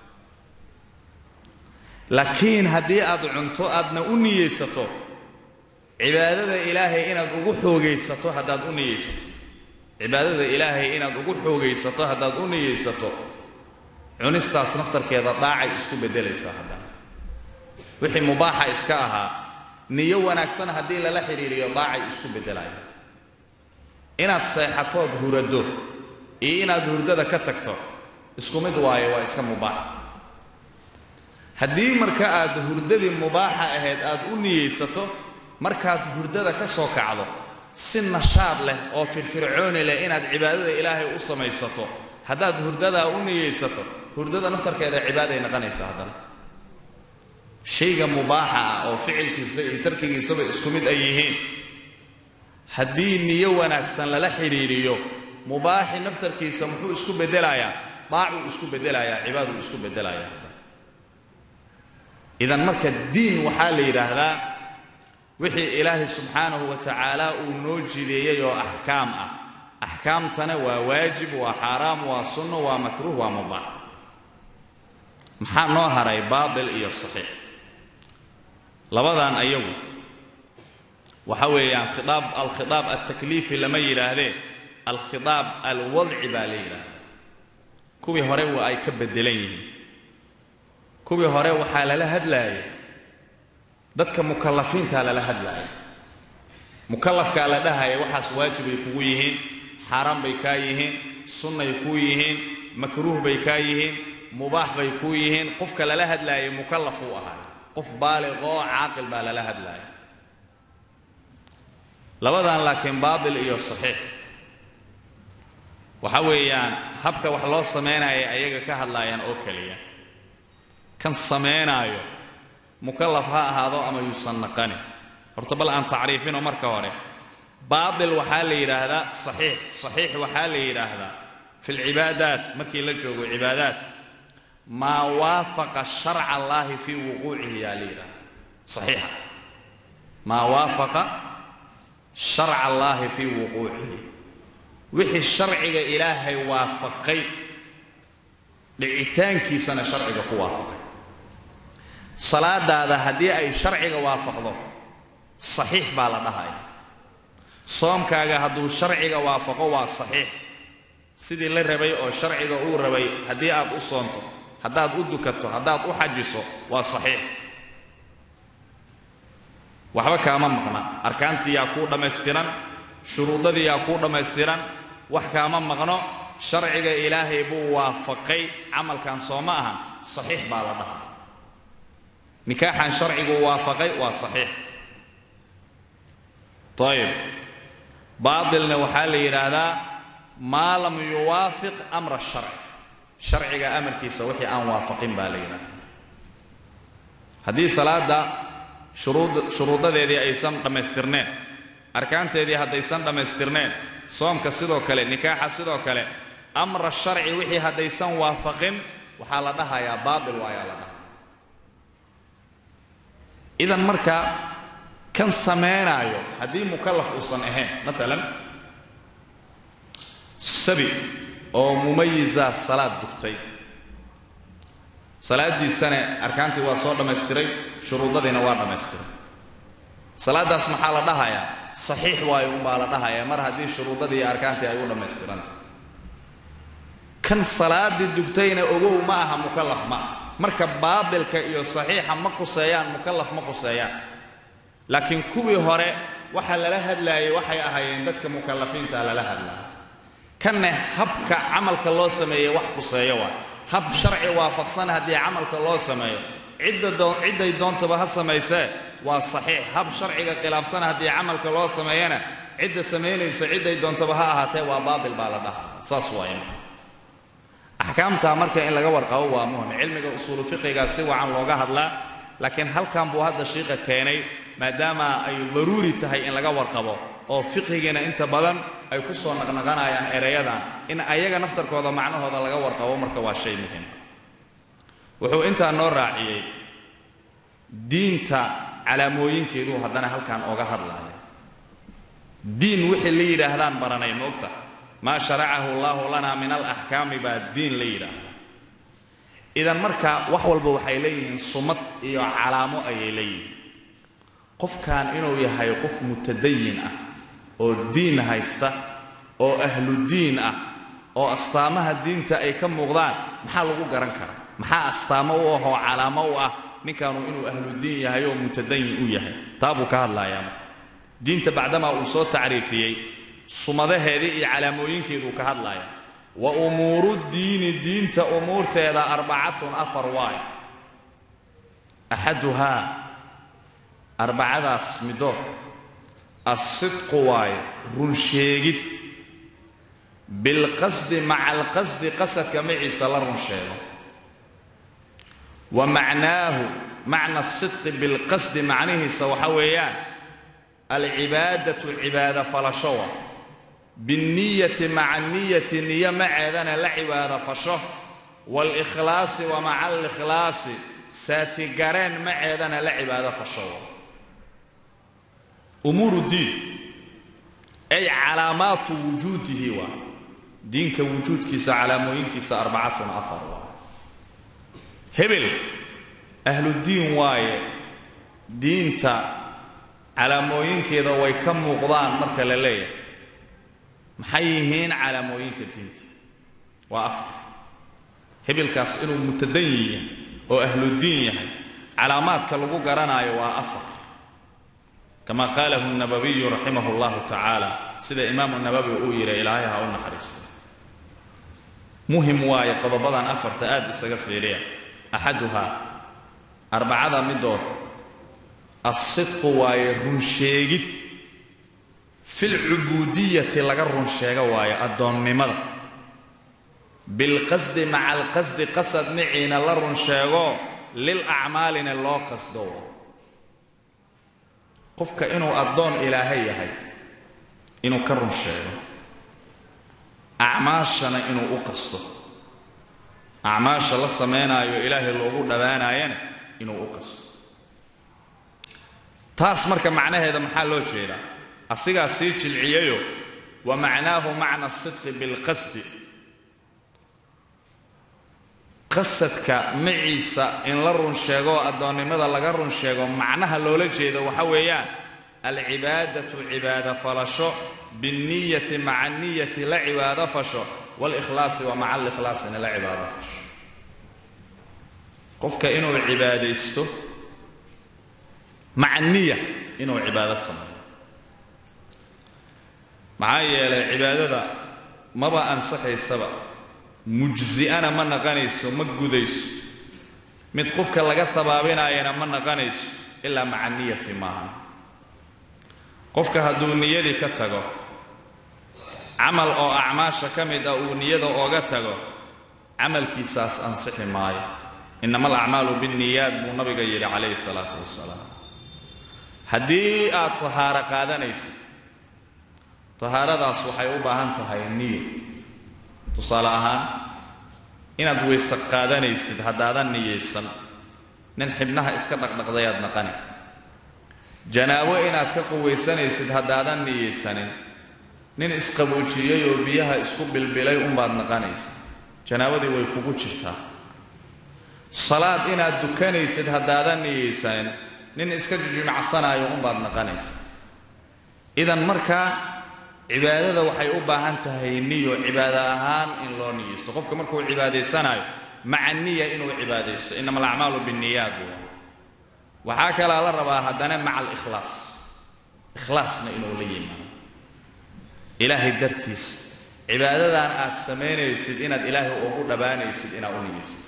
Speaker 1: laakiin haddii aad cunto aadna u niyeysato cibaadada ilaahay inaad ugu xoogaysato haddaad u niyeysato cibaadada ilaahay inaad ugu xoogaysato haddaad u niyeysato cunistaas naftarkeeda daacay isku beddelaysaa haddana wixii mubaaxa iska ahaa niyo wanaagsan haddii lala xidhiiriyo daacay isku beddelaya inaad seexatood hurado iyo inaad hurdada ka tagto isku mid waayo waa iska mubaax haddii marka aad hurdadii mubaaxa ahayd aad u niyeysato markaad hurdada ka soo kacdo si nashaad leh oo firfircooni leh inaad cibaadada ilaahay u samaysato haddaad hurdadaa u niyeysato hurdada naftarkeeda cibaaday noqonaysa haddana shayga mubaaxa ah oo ficilkiisa iyo tarkigiisaba isku mid ay yihiin haddii niyo wanaagsan lala xidhiiriyo mubaaxi naftarkiisa muxuu isku beddelayaa daacuu isku beddelayaa cibaaduu isku beddelayaa idan marka diin waxaa la yidhaahdaa wixii ilaahay subxaanahu wa tacaala uu noo jideeyey oo axkaam ah axkaamtana waa waajib waa xaaraam waa sunno waa makruuh waa mubaax maxaa noo haray baatil iyo saxiix labadan ayagu waxa weeyaan khiaab alkhiaab altakliifi lama yidhaahdee alkhiaab alwadci baa la yidhaahda kuwii hore waa ay ka beddelan yihiin kuwii hore waxaa lala hadlaayay dadka mukallafiintaa lala hadlaaya mukallafkaa la dhahaya waxaas waajibay kugu yihiin xaaraan bay kaa yihiin sunnay kuu yihiin makruuh bay kaa yihiin mubaax bay kuu yihiin qofka lala hadlaayay mukallaf uu ahaay qof baaliqoo caaqil baa lala hadlaaya labadan laakiin baatil iyo saxiix waxa weeyaan habka wax loo samaynaya ayaga ka hadlaayaan oo keliya kan samaynaayo mukallaf ha ahaado ama yuusan naqanin horta bal aan tacriifino marka hore baatil waxaa la yidhaahdaa saxiix saxiix waxaa la yidhaahdaa fi lcibaadaat markii la joogo cibaadaat maa waafaqa sharca allaahi fii wuquucihi yaa la yidhahda saxiixa maa waafaqa sharca allaahi fii wuquucihi wixii sharciga ilaahay waafaqay dhicitaankiisana sharciga ku waafaqay salaadaada haddii ay sharciga waafaqdo saxiix baa la dhahaya soomkaaga hadduu sharciga waafaqo waa saxiix sidii la rabay oo sharciga uu rabay haddii aad u soonto haddaad u dukato haddaad u xajiso waa saxiix waxba kaama maqna arkaantii yaa kuu dhammaystiran shuruudadii yaa kuu dhammaystiran wax kaama maqno sharciga ilaahay buu waafaqay camalkan soo ma ahan saxiix baa la dhaha nikaaxan sharcigu waafaqay waa saxiix ayib baatilna waxaa la yidhaahdaa maa lam yuwaafiq amra sharci sharciga amarkiisa wixii aan waafaqin baa la yidhahdaa haddii salaada shuruud shuruudadeedii aysan dhammaystirneen arkaanteedii haddaysan dhammaystirneen soomka sidoo kale nikaaxa sidoo kale amra sharci wixii haddaysan waafaqin waxaa la dhahayaa baatil waayaa la dhaha idan marka kan samaynaayo haddii mukallaf uusan ahayn maalan sabi oo mumayiza salaad dugtay salaaddiisana arkaantii waa soo dhammaystiray shuruudadiina waa dhammaystiray salaaddaas maxaa la dhahayaa saxiix waayo unbaa la dhahayaa mar haddii shuruudadii iyo arkaantii ay u dhammaystiranta kan salaaddii dugtayna ogow ma aha mukallaf ma aha marka baadilka iyo saxiixa ma quseeyaan mukallaf ma quseeyaan laakiin kuwii hore waxa lala hadlaayay waxay ahaayeen dadka mukallafiinta lala hadlaya kanne habka camalka loo sameeyey wax quseeyo waa hab sharci waafaqsan haddii camalka loo sameeyo cidday doontaba ha samaysee waa saxiix hab sharciga khilaafsan haddii camalka loo sameeyana cidda samaynaysa cidday doontaba ha ahaatee waa baatil baa la dhaha saas waay axkaamtaa marka in laga warqabo waa muhim cilmiga usuulu fiqiga si wacan looga hadlaa laakiin halkan buu hadda shiiqa keenay maadaama ay daruuri tahay in laga warqabo oo fiqigiina inta badan ay ku soo naqnaqanayaan erayadan in ayaga naftarkooda macnahooda laga warqabo marka waa shay muhim wuxuu intaa noo raaciyey diinta calaamooyinkeeduu haddana halkan ooga hadlaya diin wixii la yidhaahdaan baranay moogta maa sharacahu allahu lana min alaxkaami baa diin la yidhaahda idan marka wax walba waxay leeyihiin sumad iyo calaamo ayay leeyihiin qofkan inuu yahay qof mutadayin ah oo diin haysta oo ahlu diin ah oo astaamaha diinta ay ka muuqdaan maxaa lagu garan karaa maxaa astaamo u ah oo calaamo u ah ninkaanu inuu ahlu diin yahay oo mutadayin u yahay taa buu ka hadlayaa diinta bacdamaa uu soo tacriifiyey sumadaheedii iyo calaamooyinkeeduu ka hadlaya wa umuuru diini diinta umuurteeda arbacatun afar waay axaduhaa arbacadaas midood assidqu waaye runsheegid bilqasdi maca alqasdi qasadka maciisa la run sheego wa macnaahu macna asidqi bilqasdi macnihiisa waxa weeyaan alcibaadatu cibaada falashowa binniyati maca niyati niyo maceedana la cibaado fasho waalkhlaasi wa maca alikhlaasi saafigareen maceedana la cibaado fashowa umuuru diin ay calaamaatu wujuudihi waa diinka wujuudkiisa calaamooyinkiisa arbacatun afar waa hebel ahludiin waaye diinta calaamooyinkeeda way ka muuqdaan marka la leeyahay maxay yihiin calaamooyinka diinta waa afar hebelkaas inuu mutadayin yahay oo ahludiin yahay calaamaadka lagu garanaayo waa afar kama qaalahu nabawiyu raximah اllahu tacaala sida imaamu nabawi uu yidhi ilaahay ha u naxariisto muhim waaye qodobadan afarta aad isaga fiiriya axaduhaa arbacada midood assidqu waaye runsheegid filcubuudiyati laga run sheego waayo addoonnimada bilqasdi maca alqasdi qasad miciina la run sheego lilacmaalina loo qasdo qofka inuu addoon ilaahay yahay inuu ka run sheego acmaashana inuu u qasto acmaasha la samaynaayo ilaahay loogu dhowaanaayana inuu u qasto taas marka macnaheeda maxaa loo jeedaa asigaa sii jilciyayo wa macnaahu macna asidqi bilqasdi qasadka maciisa in la run sheego addoonnimada laga run sheego macnaha loola jeedo waxa weeyaan alcibaadatu cibaado falasho binniyati maca niyati la cibaado fasho walikhlaasi wa maca alikhlaasina la cibaado fasho qofka inuu cibaadaysto maca niya inuu cibaado sameeyo maxaa yeelay cibaadada maba ansaxaysaba mujzi'ana ma naqanayso ma gudayso mid qofka laga habaabinaayana ma naqanayso ilaa maca niyati maaha qofka hadduu niyadii ka tago camal oo acmaasha ka mid ah uu niyada ooga tago camalkiisaas ansixi maayo innama alacmaalu binniyaat buu nabiga yidhi calayhi salaatu wasalaam haddii aad tahaaro qaadanaysid tahaaradaas waxay u baahan tahay niyo tusaale ahaan inaad weyse qaadanaysid haddaadan niyaysan nin xibnaha iska dhaqdhaqdayaad naqani janaabo inaad ka quwaysanaysid haddaadan niyaysanin nin isqaboojiyey oo biyaha isku bilbilay unbaad naqanaysa janaabadii way kugu jirtaa salaad inaad dukanaysid haddaadan niyaysanin nin iska jijimacsanaayo unbaad naqanaysa idan markaa cibaadada waxay u baahan tahay niyo cibaado ahaan in loo niyeysto qofka markuu cibaadaysanaayo maca niya inuu cibaadaysto inama alacmaalu binniyaat waxaa kalaa la rabaa haddana maca alikhlaas ikhlaasna inuu la yimaado ilaahay dartiisa cibaadadan aad samaynaysid inaad ilaahay ugu dhabaanaysid inaad u niyaysid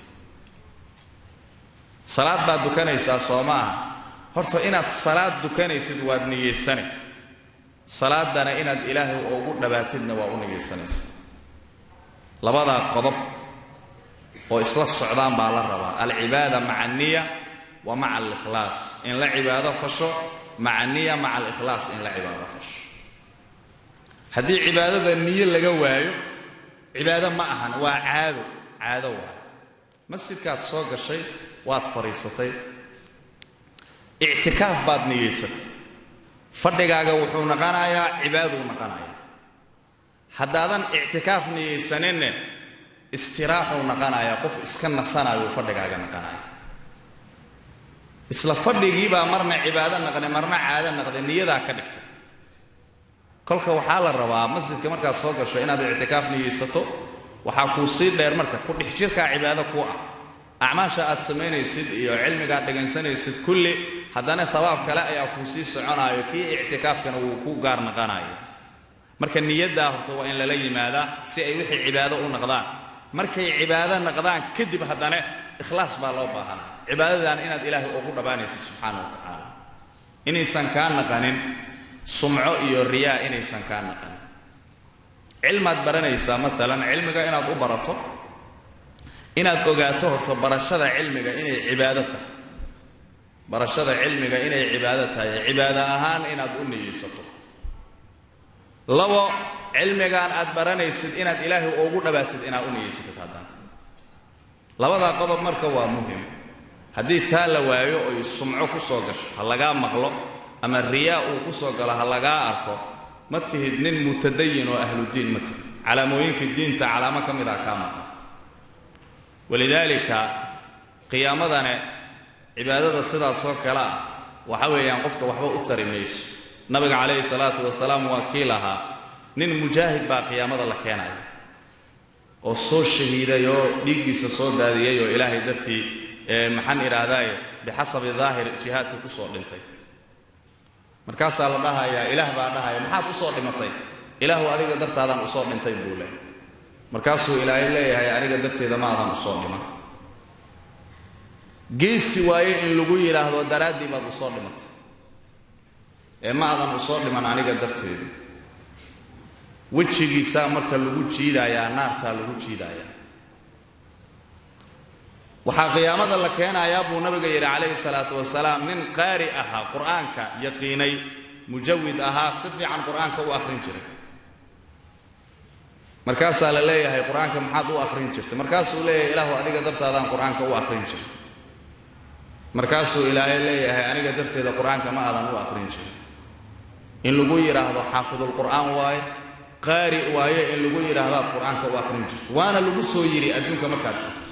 Speaker 1: salaad baad dukanaysaa soo ma aha horta inaad salaad dukanaysid waad niyaysane salaadana inaad ilaahay ugu dhabaatidna waa u niyaysanaysaa labadaa qodob oo isla socdaan baa la rabaa alcibaada maca aniya wa maca alikhlaas in la cibaado fasho maca niya maca alikhlaas in la cibaado fasho haddii cibaadada niyo laga waayo cibaado ma ahan waa caado caado waayo masjidkaad soo gashay waad fadhiisatay ictikaaf baad niyaysatay fadhigaaga wuxuu naqanayaa cibaaduu naqanayaa haddaadan ictikaaf niyaysaninne istiraaxuu naqanayaa qof iska nasanaayuu fadhigaaga naqanaya isla fadhigiibaa marna cibaado naqday marna caado naqday niyadaa ka dhigtay kolka waxaa la rabaa masjidka markaad soo gasho inaad ictikaaf niyaysato waxaa kuu sii dheer marka ku dhex jirkaa cibaado ku ah acmaasha aad samaynaysid iyo cilmigaad dhegaysanaysid kulli haddana habaab kale ayaa kuu sii soconaayo kii ictikaafkana wuu ku gaar naqanayo marka niyaddaa horta waa in lala yimaadaa si ay wixii cibaado u naqdaan markay cibaado naqdaan kadib haddana ikhlaas baa loo baahanaa cibaadadan inaad ilaahay ugu dhabaanaysid subxaana wa tacaala inaysan kaa naqanin sumco iyo riyaa inaysan kaa naqanin cilmaad baranaysaa maalan cilmiga inaad u barato inaad ogaato horto barashada cilmiga inay cibaado tahay barashada cilmiga inay cibaado tahay cibaado ahaan inaad u niyeysato labo cilmigaan aad baranaysid inaad ilaahay ugu dhabaatid inaad u niyeysatid haddana labadaa qodob marka waa muhim haddii taa la waayo oy sumco ku soo gasho ha lagaa maqlo ama riyaa uu ku soo galo ha lagaa arko ma tihid nin mutadayin oo ahludiin ma tihid calaamooyinka diinta calaamo ka mid ah kaa maqan walidaalika qiyaamadane cibaadada sidaasoo kale ah waxa weeyaan qofka waxba u tari mayso nabiga calayhi salaatu wasalaam waa kii lahaa nin mujaahid baa qiyaamada la keenaya oo soo shahiiday oo dhiiggiisa soo daadiyey oo ilaahay dartii maxaan idhaahdaaye bixasabi daahir jihaadka ku soo dhintay markaasaa la dhahayaa ilaah baa dhahaya maxaad u soo dhimatay ilaahu adiga dartaadaan usoo dhintay buu leh markaasuu ilaahay leeyahay aniga darteeda ma adan usoo dhiman geesi waaye in lagu yidhaahdo daraaddii baad usoo dhimatay ee ma adan usoo dhiman aniga darteeda wejigiisaa marka lagu jiidayaa naartaa lagu jiidayaa waxaa qiyaamada la keenayaa buu nabiga yidhi calayhi salaatu wasalaam nin qaari ahaa qur'aanka yaqiinay mujawid ahaa si fiican qur'aanka u akhrin jiray markaasaa la leeyahay qur-aanka maxaad u akhrin jirtay markaasuu leeyahay ilaahu adiga dartaadaan qur-aanka u akhrin jiray markaasuu ilaahay leeyahay aniga darteeda qur-aanka ma aadan u akhrin jirin in lagu yidhaahdo xaafidulqur'aan waaye qaari waaye in lagu yidhaahdaad qur-aanka u akhrin jirto waana lagu soo yidhi adduunka markaad jirto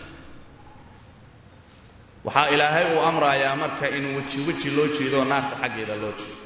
Speaker 1: waxaa ilaahay uu amrayaa marka in weji weji loo jeedo naarta xaggeeda loo jeedo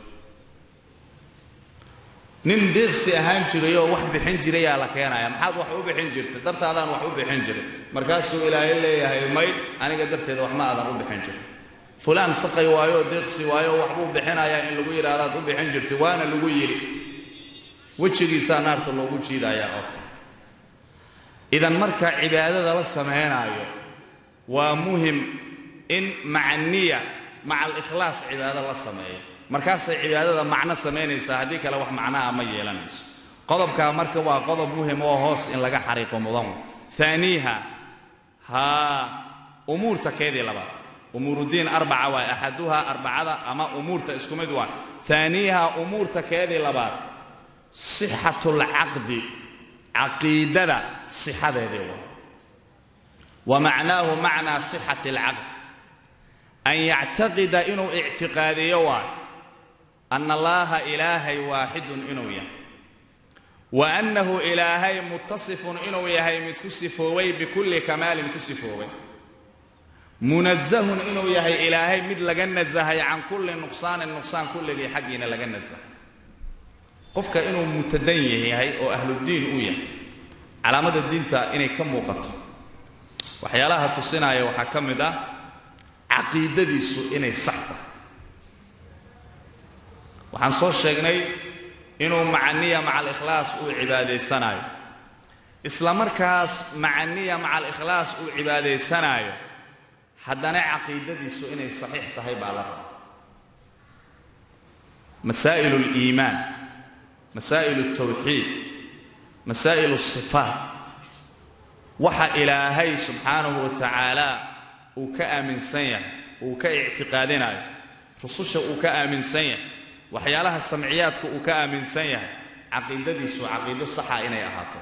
Speaker 1: nin deeqsi ahaan jiray oo wax bixin jirayaa la keenaya maxaad wax u bixin jirtay dartaadaan wax u bixin jiray markaasuu ilaahay leeyahay mayd aniga darteeda wax ma aadan u bixin jirin fulaan saqay waayo oo deeqsi waayo oo waxbuu bixinayaa in lagu yidhaahdaad u bixin jirtay waana lagu yidhi wejigiisaa naarta loogu jiidayaa oo kale idan marka cibaadada la samaynaayo waa muhim in maca niya maca alikhlaas cibaado la sameeyo markaasay cibaadada macno samaynaysaa haddii kale wax macnaha ma yeelanayso qodobkaa marka waa qodob muhim oo hoos in laga xariiqo mudan aaniiha haa umuurta keedii labaad umuuruddiin arbaca waay axaduhaa arbacada ama umuurta isku mid waa aaniiha umuurta keedii labaad sixatu lcaqdi caqiidada sixadeedii waa wa macnaahu macnaa sixati alcaqd an yactaqida inuu ictiqaadiyo waay ana allaaha ilaahay waaxidun inuu yahay wa annahu ilaahay muttasifun inuu yahay mid ku sifoobay bikulli kamaalin ku sifoobay munazahun inuu yahay ilaahay mid laga nasahay can kulli nuqsaanin nuqsaan kulligii xaggiina laga nasahay qofka inuu mutadan yahay oo ahludiin uu yahay calaamada diinta inay ka muuqato waxyaalaha tusinaya waxaa ka mid ah caqiidadiisu inay sax tahay waxaan soo sheegnay inuu macaniya maca alikhlaas uu cibaadaysanaayo isla markaas macaniya maca alikhlaas uu cibaadaysanaayo haddana caqiidadiisu inay saxiix tahay baa la raba masaa'il اliimaan masaa'il اltawxiid masaa'il الصifaat waxa ilaahay subxaanahu wa tacaala uu ka aaminsan yahay uu ka ictiqaadinayo rususha uu ka aaminsan yahay waxyaalaha samciyaadka uu ka aaminsan yahay caqiidadiisu caqiido saxa inay ahaato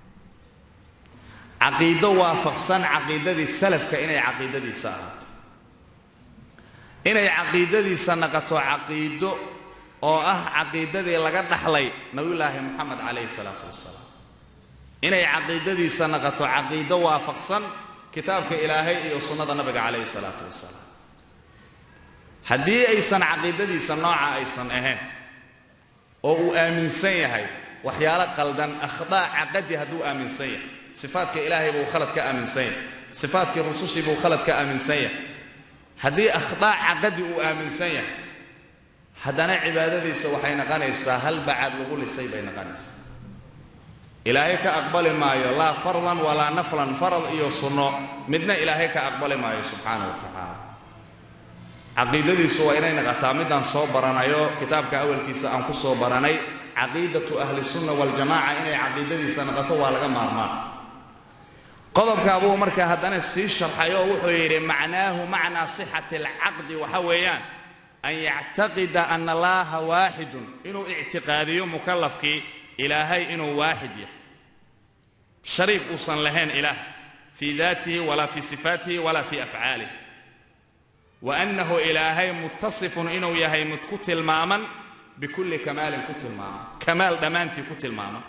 Speaker 1: caqiido waafaqsan caqiidadii salafka inay caqiidadiisa ahaato inay caqiidadiisa naqato caqiido oo ah caqiidadii laga dhaxlay nabiyulaahi moxamed calayhi salaatu wasalaam inay caqiidadiisa naqato caqiido waafaqsan kitaabka ilaahay iyo sunnada nabiga calayhi salaatu wasalaam haddii aysan caqiidadiisa nooca aysan ahayn oo uu aaminsan yahay waxyaalo qaldan akhdaa caqadi hadduu aaminsan yahay sifaadka ilaahay buu khalad ka aaminsan yahay sifaadkii rusushii buu khalad ka aaminsan yahay haddii akhdaa caqadi uu aaminsan yahay haddana cibaadadiisa waxay noqonaysaa hal bacaad lagu lisay bay noqonaysaa ilaahay ka aqbali maayo laa fardan walaa naflan farad iyo sunno midna ilaahay ka aqbali maayo subxaana wa tacaala caqiidadiisu waa inay naqataa midaan soo baranayo kitaabka awalkiisa aan ku soo baranay caqiidatu ahli sunna waljamaca inay caqiidadiisa naqato waa laga maarmaan qodobkaa buu markaa haddana sii sharxay oo wuxuu yidhi macnaahu macnaa sixati alcaqdi waxa weeyaan an yactaqida ana allaaha waaxidun inuu ictiqaadiyo mukallafkii ilaahay inuu waaxid yahay shariik uusan lahayn ilaah fii daatihi walaa fii sifaatihi walaa fii afcaalih wa annahu ilaahay muttasifun inuu yahay mid ku tilmaaman bikulli kamaalin ku tilmaaman kamaal dhammaantii ku tilmaaman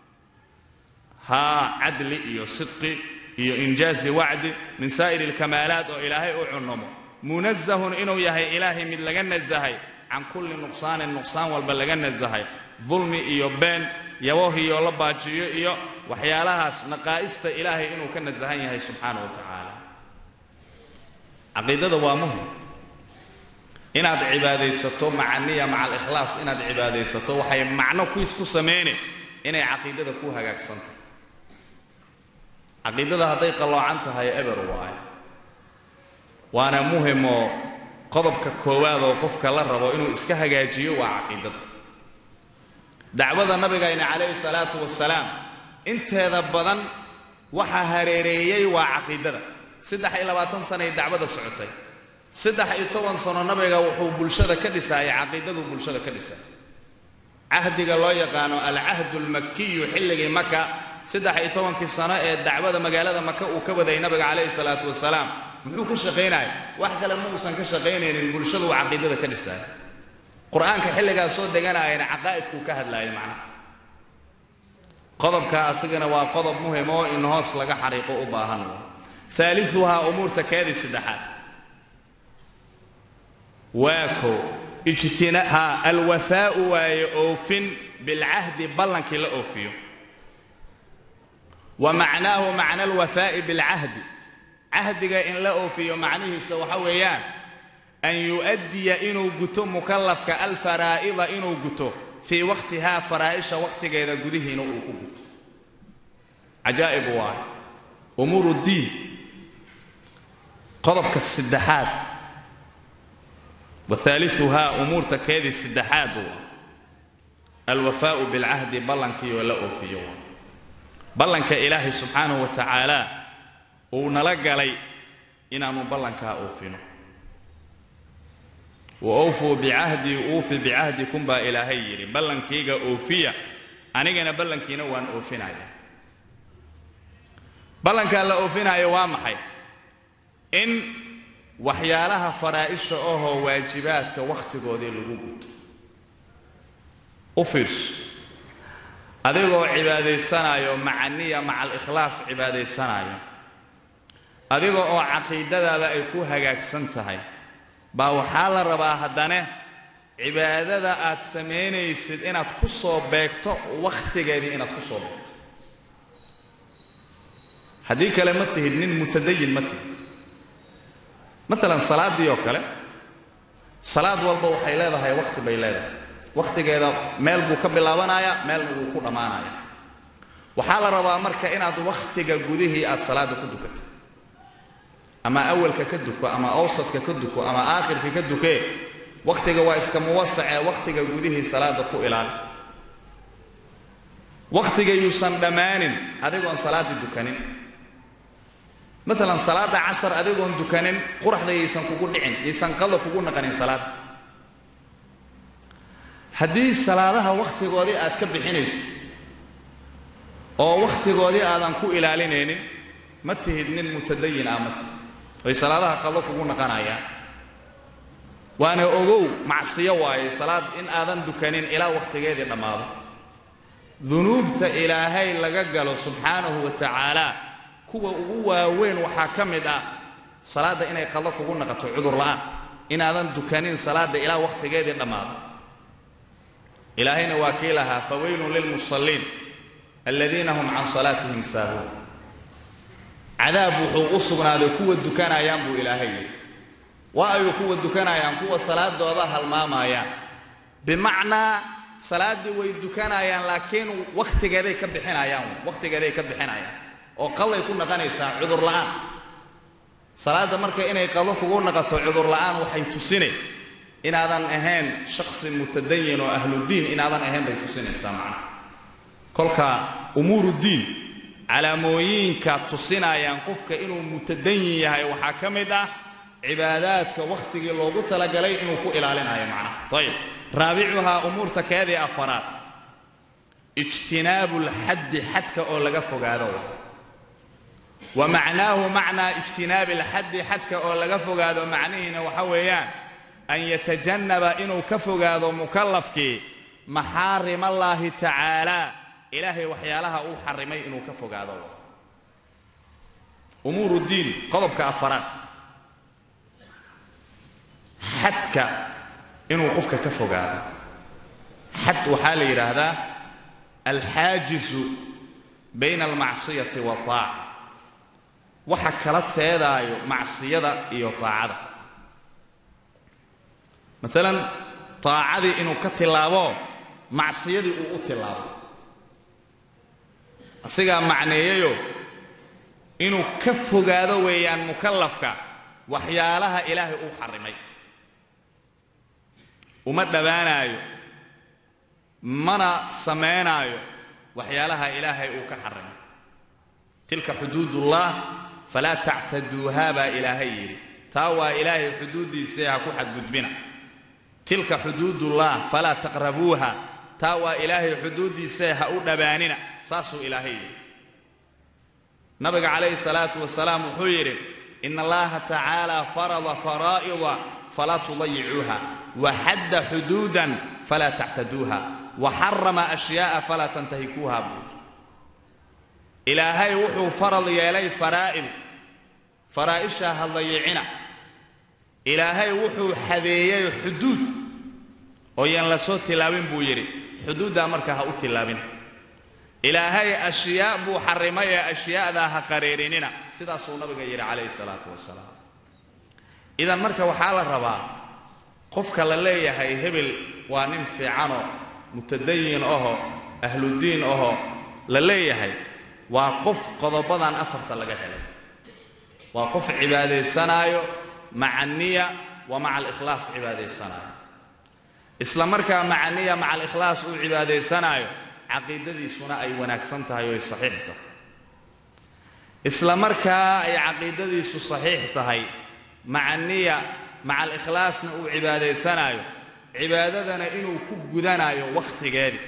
Speaker 1: haa cadli iyo sidqi iyo injaazi wacdi min saa'iri alkamaalaat oo ilaahay u cunnamo munazahun inuu yahay ilaahay mid laga nasahay can kulli nuqsaanin nuqsaan walba laga nasahay dulmi iyo been yabohiyo la baajiyo iyo waxyaalahaas naqaa'ista ilaahay inuu ka nasahan yahay subxaana wa tacaala caqiidada waa muhim inaad cibaadaysato macaniya maca alikhlaas inaad cibaadaysato waxay macno kuis ku samayne inay caqiidada ku hagaagsantahay caqiidada hadday qalloocan tahay eber waayo waana muhimoo qodobka koowaad oo qofka la rabo inuu iska hagaajiyo waa caqiidada dacwada nabigayna calayhi salaatu wasalaam inteeda badan waxaa hareereeyey waa caqiidada saddex iyo labaatan sanay dacwada socotay saddex iyo toban sano nabiga wuxuu bulshada ka dhisaayay caqiidaduu bulshada ka dhisay cahdiga loo yaqaano alcahdu almakiyu xilligii maka saddex iyo tobankii sano ee dacwada magaalada maka uu ka waday nabiga calayhi salaatu wasalaam muxuu ka shaqaynaya wax kale ma uusan ka shaqaynaynin bulshadu uu caqiidada ka dhisaaya qur-aanka xilligaas soo deganaayana caqaa'idkuu ka hadlaayay macnaha qodobka asigana waa qodob muhim oo in hoos laga xariiqo u baahan aaliuhaa umuurta keedii saddexaad waa ko ijtinaa alwafaa'u waaye oofin bilcahdi ballankii la oofiyo wa macnaahu macna alwafaa'i bilcahdi cahdiga in la oofiyo macnihiisa waxa weeyaan an yu'addiya inuu guto mukallafka alfaraa'ida inuu guto fii waqtihaa faraa'isha waqtigeeda gudihiina uu ku guto cajaa'ib waaye umuuru ddiin qodobka saddexaad wahaaliuhaa umuurta keedii saddexaad waa alwafaa'u bilcahdi ballankiioo la oofiyo ballanka ilaahay subxaanahu wa tacaala uu nala galay inaannu ballankaa oofino wa awfuu bicahdii uufi bicahdikum baa ilaahay yidhi ballankayga oofiya anigana ballankiina waan oofinaya ballankaa la oofinaayo waa maxay in waxyaalaha faraa'isha ahoo waajibaadka wakhtigoodii lagu guto u fiirso adigoo cibaadaysanayo macaniya maca alikhlaas cibaadaysanayo adiga oo caqiidadaada ay ku hagaagsan tahay baa waxaa la rabaa haddane cibaadada aad samaynaysid inaad ku soo beegto wakhtigeedii inaad ku soo beegto haddii kale ma tihid nin mutadayin ma tihid maalan salaaddii oo kale salaad walba waxay leedahay wakhti bay leedahay wakhtigeeda meel buu ka bilaabanayaa meelna wuu ku dhammaanaya waxaa la rabaa marka inaad wakhtiga gudihii aad salaadda ku dukatid ama awalka ka duko ama awsadka ka duko ama aakhirka ka dukee wakhtiga waa iska muwasacee wakhtiga gudihii salaadda ku ilaali wakhtiga yuusan dhammaanin adigoon salaaddii dukanin maalan salaadda casar adigoon dukanin quraxda yaysan kugu dhicin yaysan qada kugu naqanin salaadda haddii salaadaha wakhtigoodii aad ka bixinaysa oo wakhtigoodii aadan ku ilaalinaynin ma tihid nin mutadayin ah ma tihid oy salaadaha qado kugu naqanayaan waana ogow macsiyo waaye salaad in aadan dukanin ilaa wakhtigeedii dhammaado dunuubta ilaahay laga galo subxaanahu wa tacaala kuwa ugu waaweyn waxaa ka mid ah salaadda inay qado kugu naqato cudur la'aan inaadan dukanin salaadda ilaa wakhtigeedii dhammaado ilaahayna waa kii lahaa fawaylun lilmusalliin aladiina hum can salaatihim saahuun cadaab wuxuu u sugnaaday kuwa dukanayaan buu ilaahay yidhi waa ayuu kuwa dukanayaan kuwa salaadooda halmaamayaan bimacnaa salaaddii way dukanayaan laakiin wakhtigeeday ka bixinayaan wakhtigeeday ka bixinayaan oo qaday ku naqanaysaa cudur la'aan salaadda marka inay qado kugu naqato cudur la'aan waxay tusinay inaadan ahayn shaksi mutadayin oo ahludiin inaadan ahayn bay tusinaysaa macnaha kolka umuuruddiin calaamooyinka tusinayaan qofka inuu mutadayin yahay waxaa ka mid ah cibaadaadka wakhtigii loogu talagalay inuu ku ilaalinayo macnaha ayib raabicuhaa umuurta keedii afaraad ijtinaabu lxaddi xadka oo laga fogaado wa macnaahu macnaa ijtinaabi alxaddi xadka oo laga fogaado macnihiina waxa weeyaan an yatajannaba inuu ka fogaado mukallafkii maxaarim allaahi tacaala ilaahay waxyaalaha uu xarimay inuu ka fogaado umuur ddiin qodobka afaraad xadka inuu qofka ka fogaado xad waxaa la yidhaahdaa alxaajisu bayna almacsiyati waataaca waxa kala teedaayo macsiyada iyo taacada maalan taacadii inuu ka tilaabo macsiyadii uu u tilaabo asigaa macneeyayo inuu ka fogaado weeyaan mukallafka waxyaalaha ilaahay uu xarrimay uma dhowaanaayo mana samaynaayo waxyaalaha ilaahay uu ka xarrimay tilka xuduudullah falaa tactaduuhaa baa ilaahay yidhi taa waa ilaahay xuduuddiisee ha ku xadgudbina tilka xuduudullah falaa taqrabuuha taa waa ilaahay xuduuddiisee ha u dhowaanina saasuu ilaahay yidhi nabiga calayhi salaatu wasalaam wuxuu yidhi ina allaha tacaala farada faraa'ida falaa tudayicuuha waxadda xuduudan falaa tactaduuha waxarama ashyaa'a falaa tantahikuuha buu ilaahay wuxuu farad yeelay faraa'id faraa'ishaa ha dayicina ilaahay wuxuu xadeeyey xuduud oo yaan la soo tilaabin buu yidhi xuduuddaa marka ha u tilaabina ilaahay ashyaa buu xarrimay ee ashyaa'daa ha qareerinina sidaasuu nabiga yidhi calayhi salaatu wasalaam idan marka waxaa la rabaa qofka la leeyahay hebel waa nin fiicanoo mutadayin aho ahludiin aho la leeyahay waa qof qodobadan afarta laga helay waa qof cibaadaysanaayo maca niya wa maca alikhlaas cibaadaysanaayo isla markaa maca niya maca alikhlaas uu cibaadaysanaayo caqiidadiisuna ay wanaagsan tahay oo ay saxiix tahay isla markaa ay caqiidadiisu saxiix tahay maca niya maca alikhlaasna uu cibaadaysanaayo cibaadadana inuu ku gudanaayo wakhtigeedii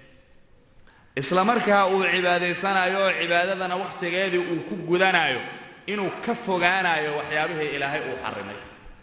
Speaker 1: isla markaa uu cibaadaysanaayo oo cibaadadana wakhtigeedii uu ku gudanaayo inuu ka fogaanayo waxyaabihii ilaahay uu xarrimay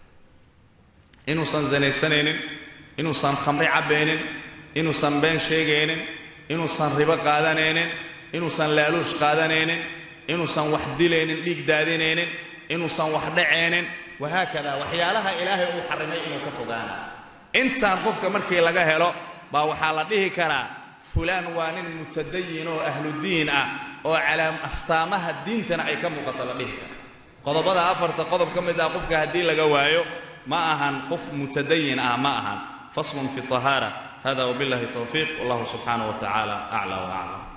Speaker 1: inuusan zanaysanaynin inuusan khamri cabbaynin inuusan been sheegaynin inuusan ribo qaadanaynin inuusan laaluush qaadanaynin inuusan wax dilaynin dhiig daadinaynin inuusan wax dhacaynin wahaakada waxyaalaha ilaahay uu xarrimay inuu ka fogaanayo intaan qofka markii laga helo baa waxaa la dhihi karaa fulaan waa nin mutadayin oo ahludiin ah oo calaam astaamaha diintana ay ka muuqato la dhihi kara qodobada afarta qodob ka mid ah qofka haddii laga waayo ma ahan qof mutadayin ah ma ahan faslun fi طahaara hada wabiاllahi towfiiq wallahu subxaanaه wa tacaala aclى wa aclam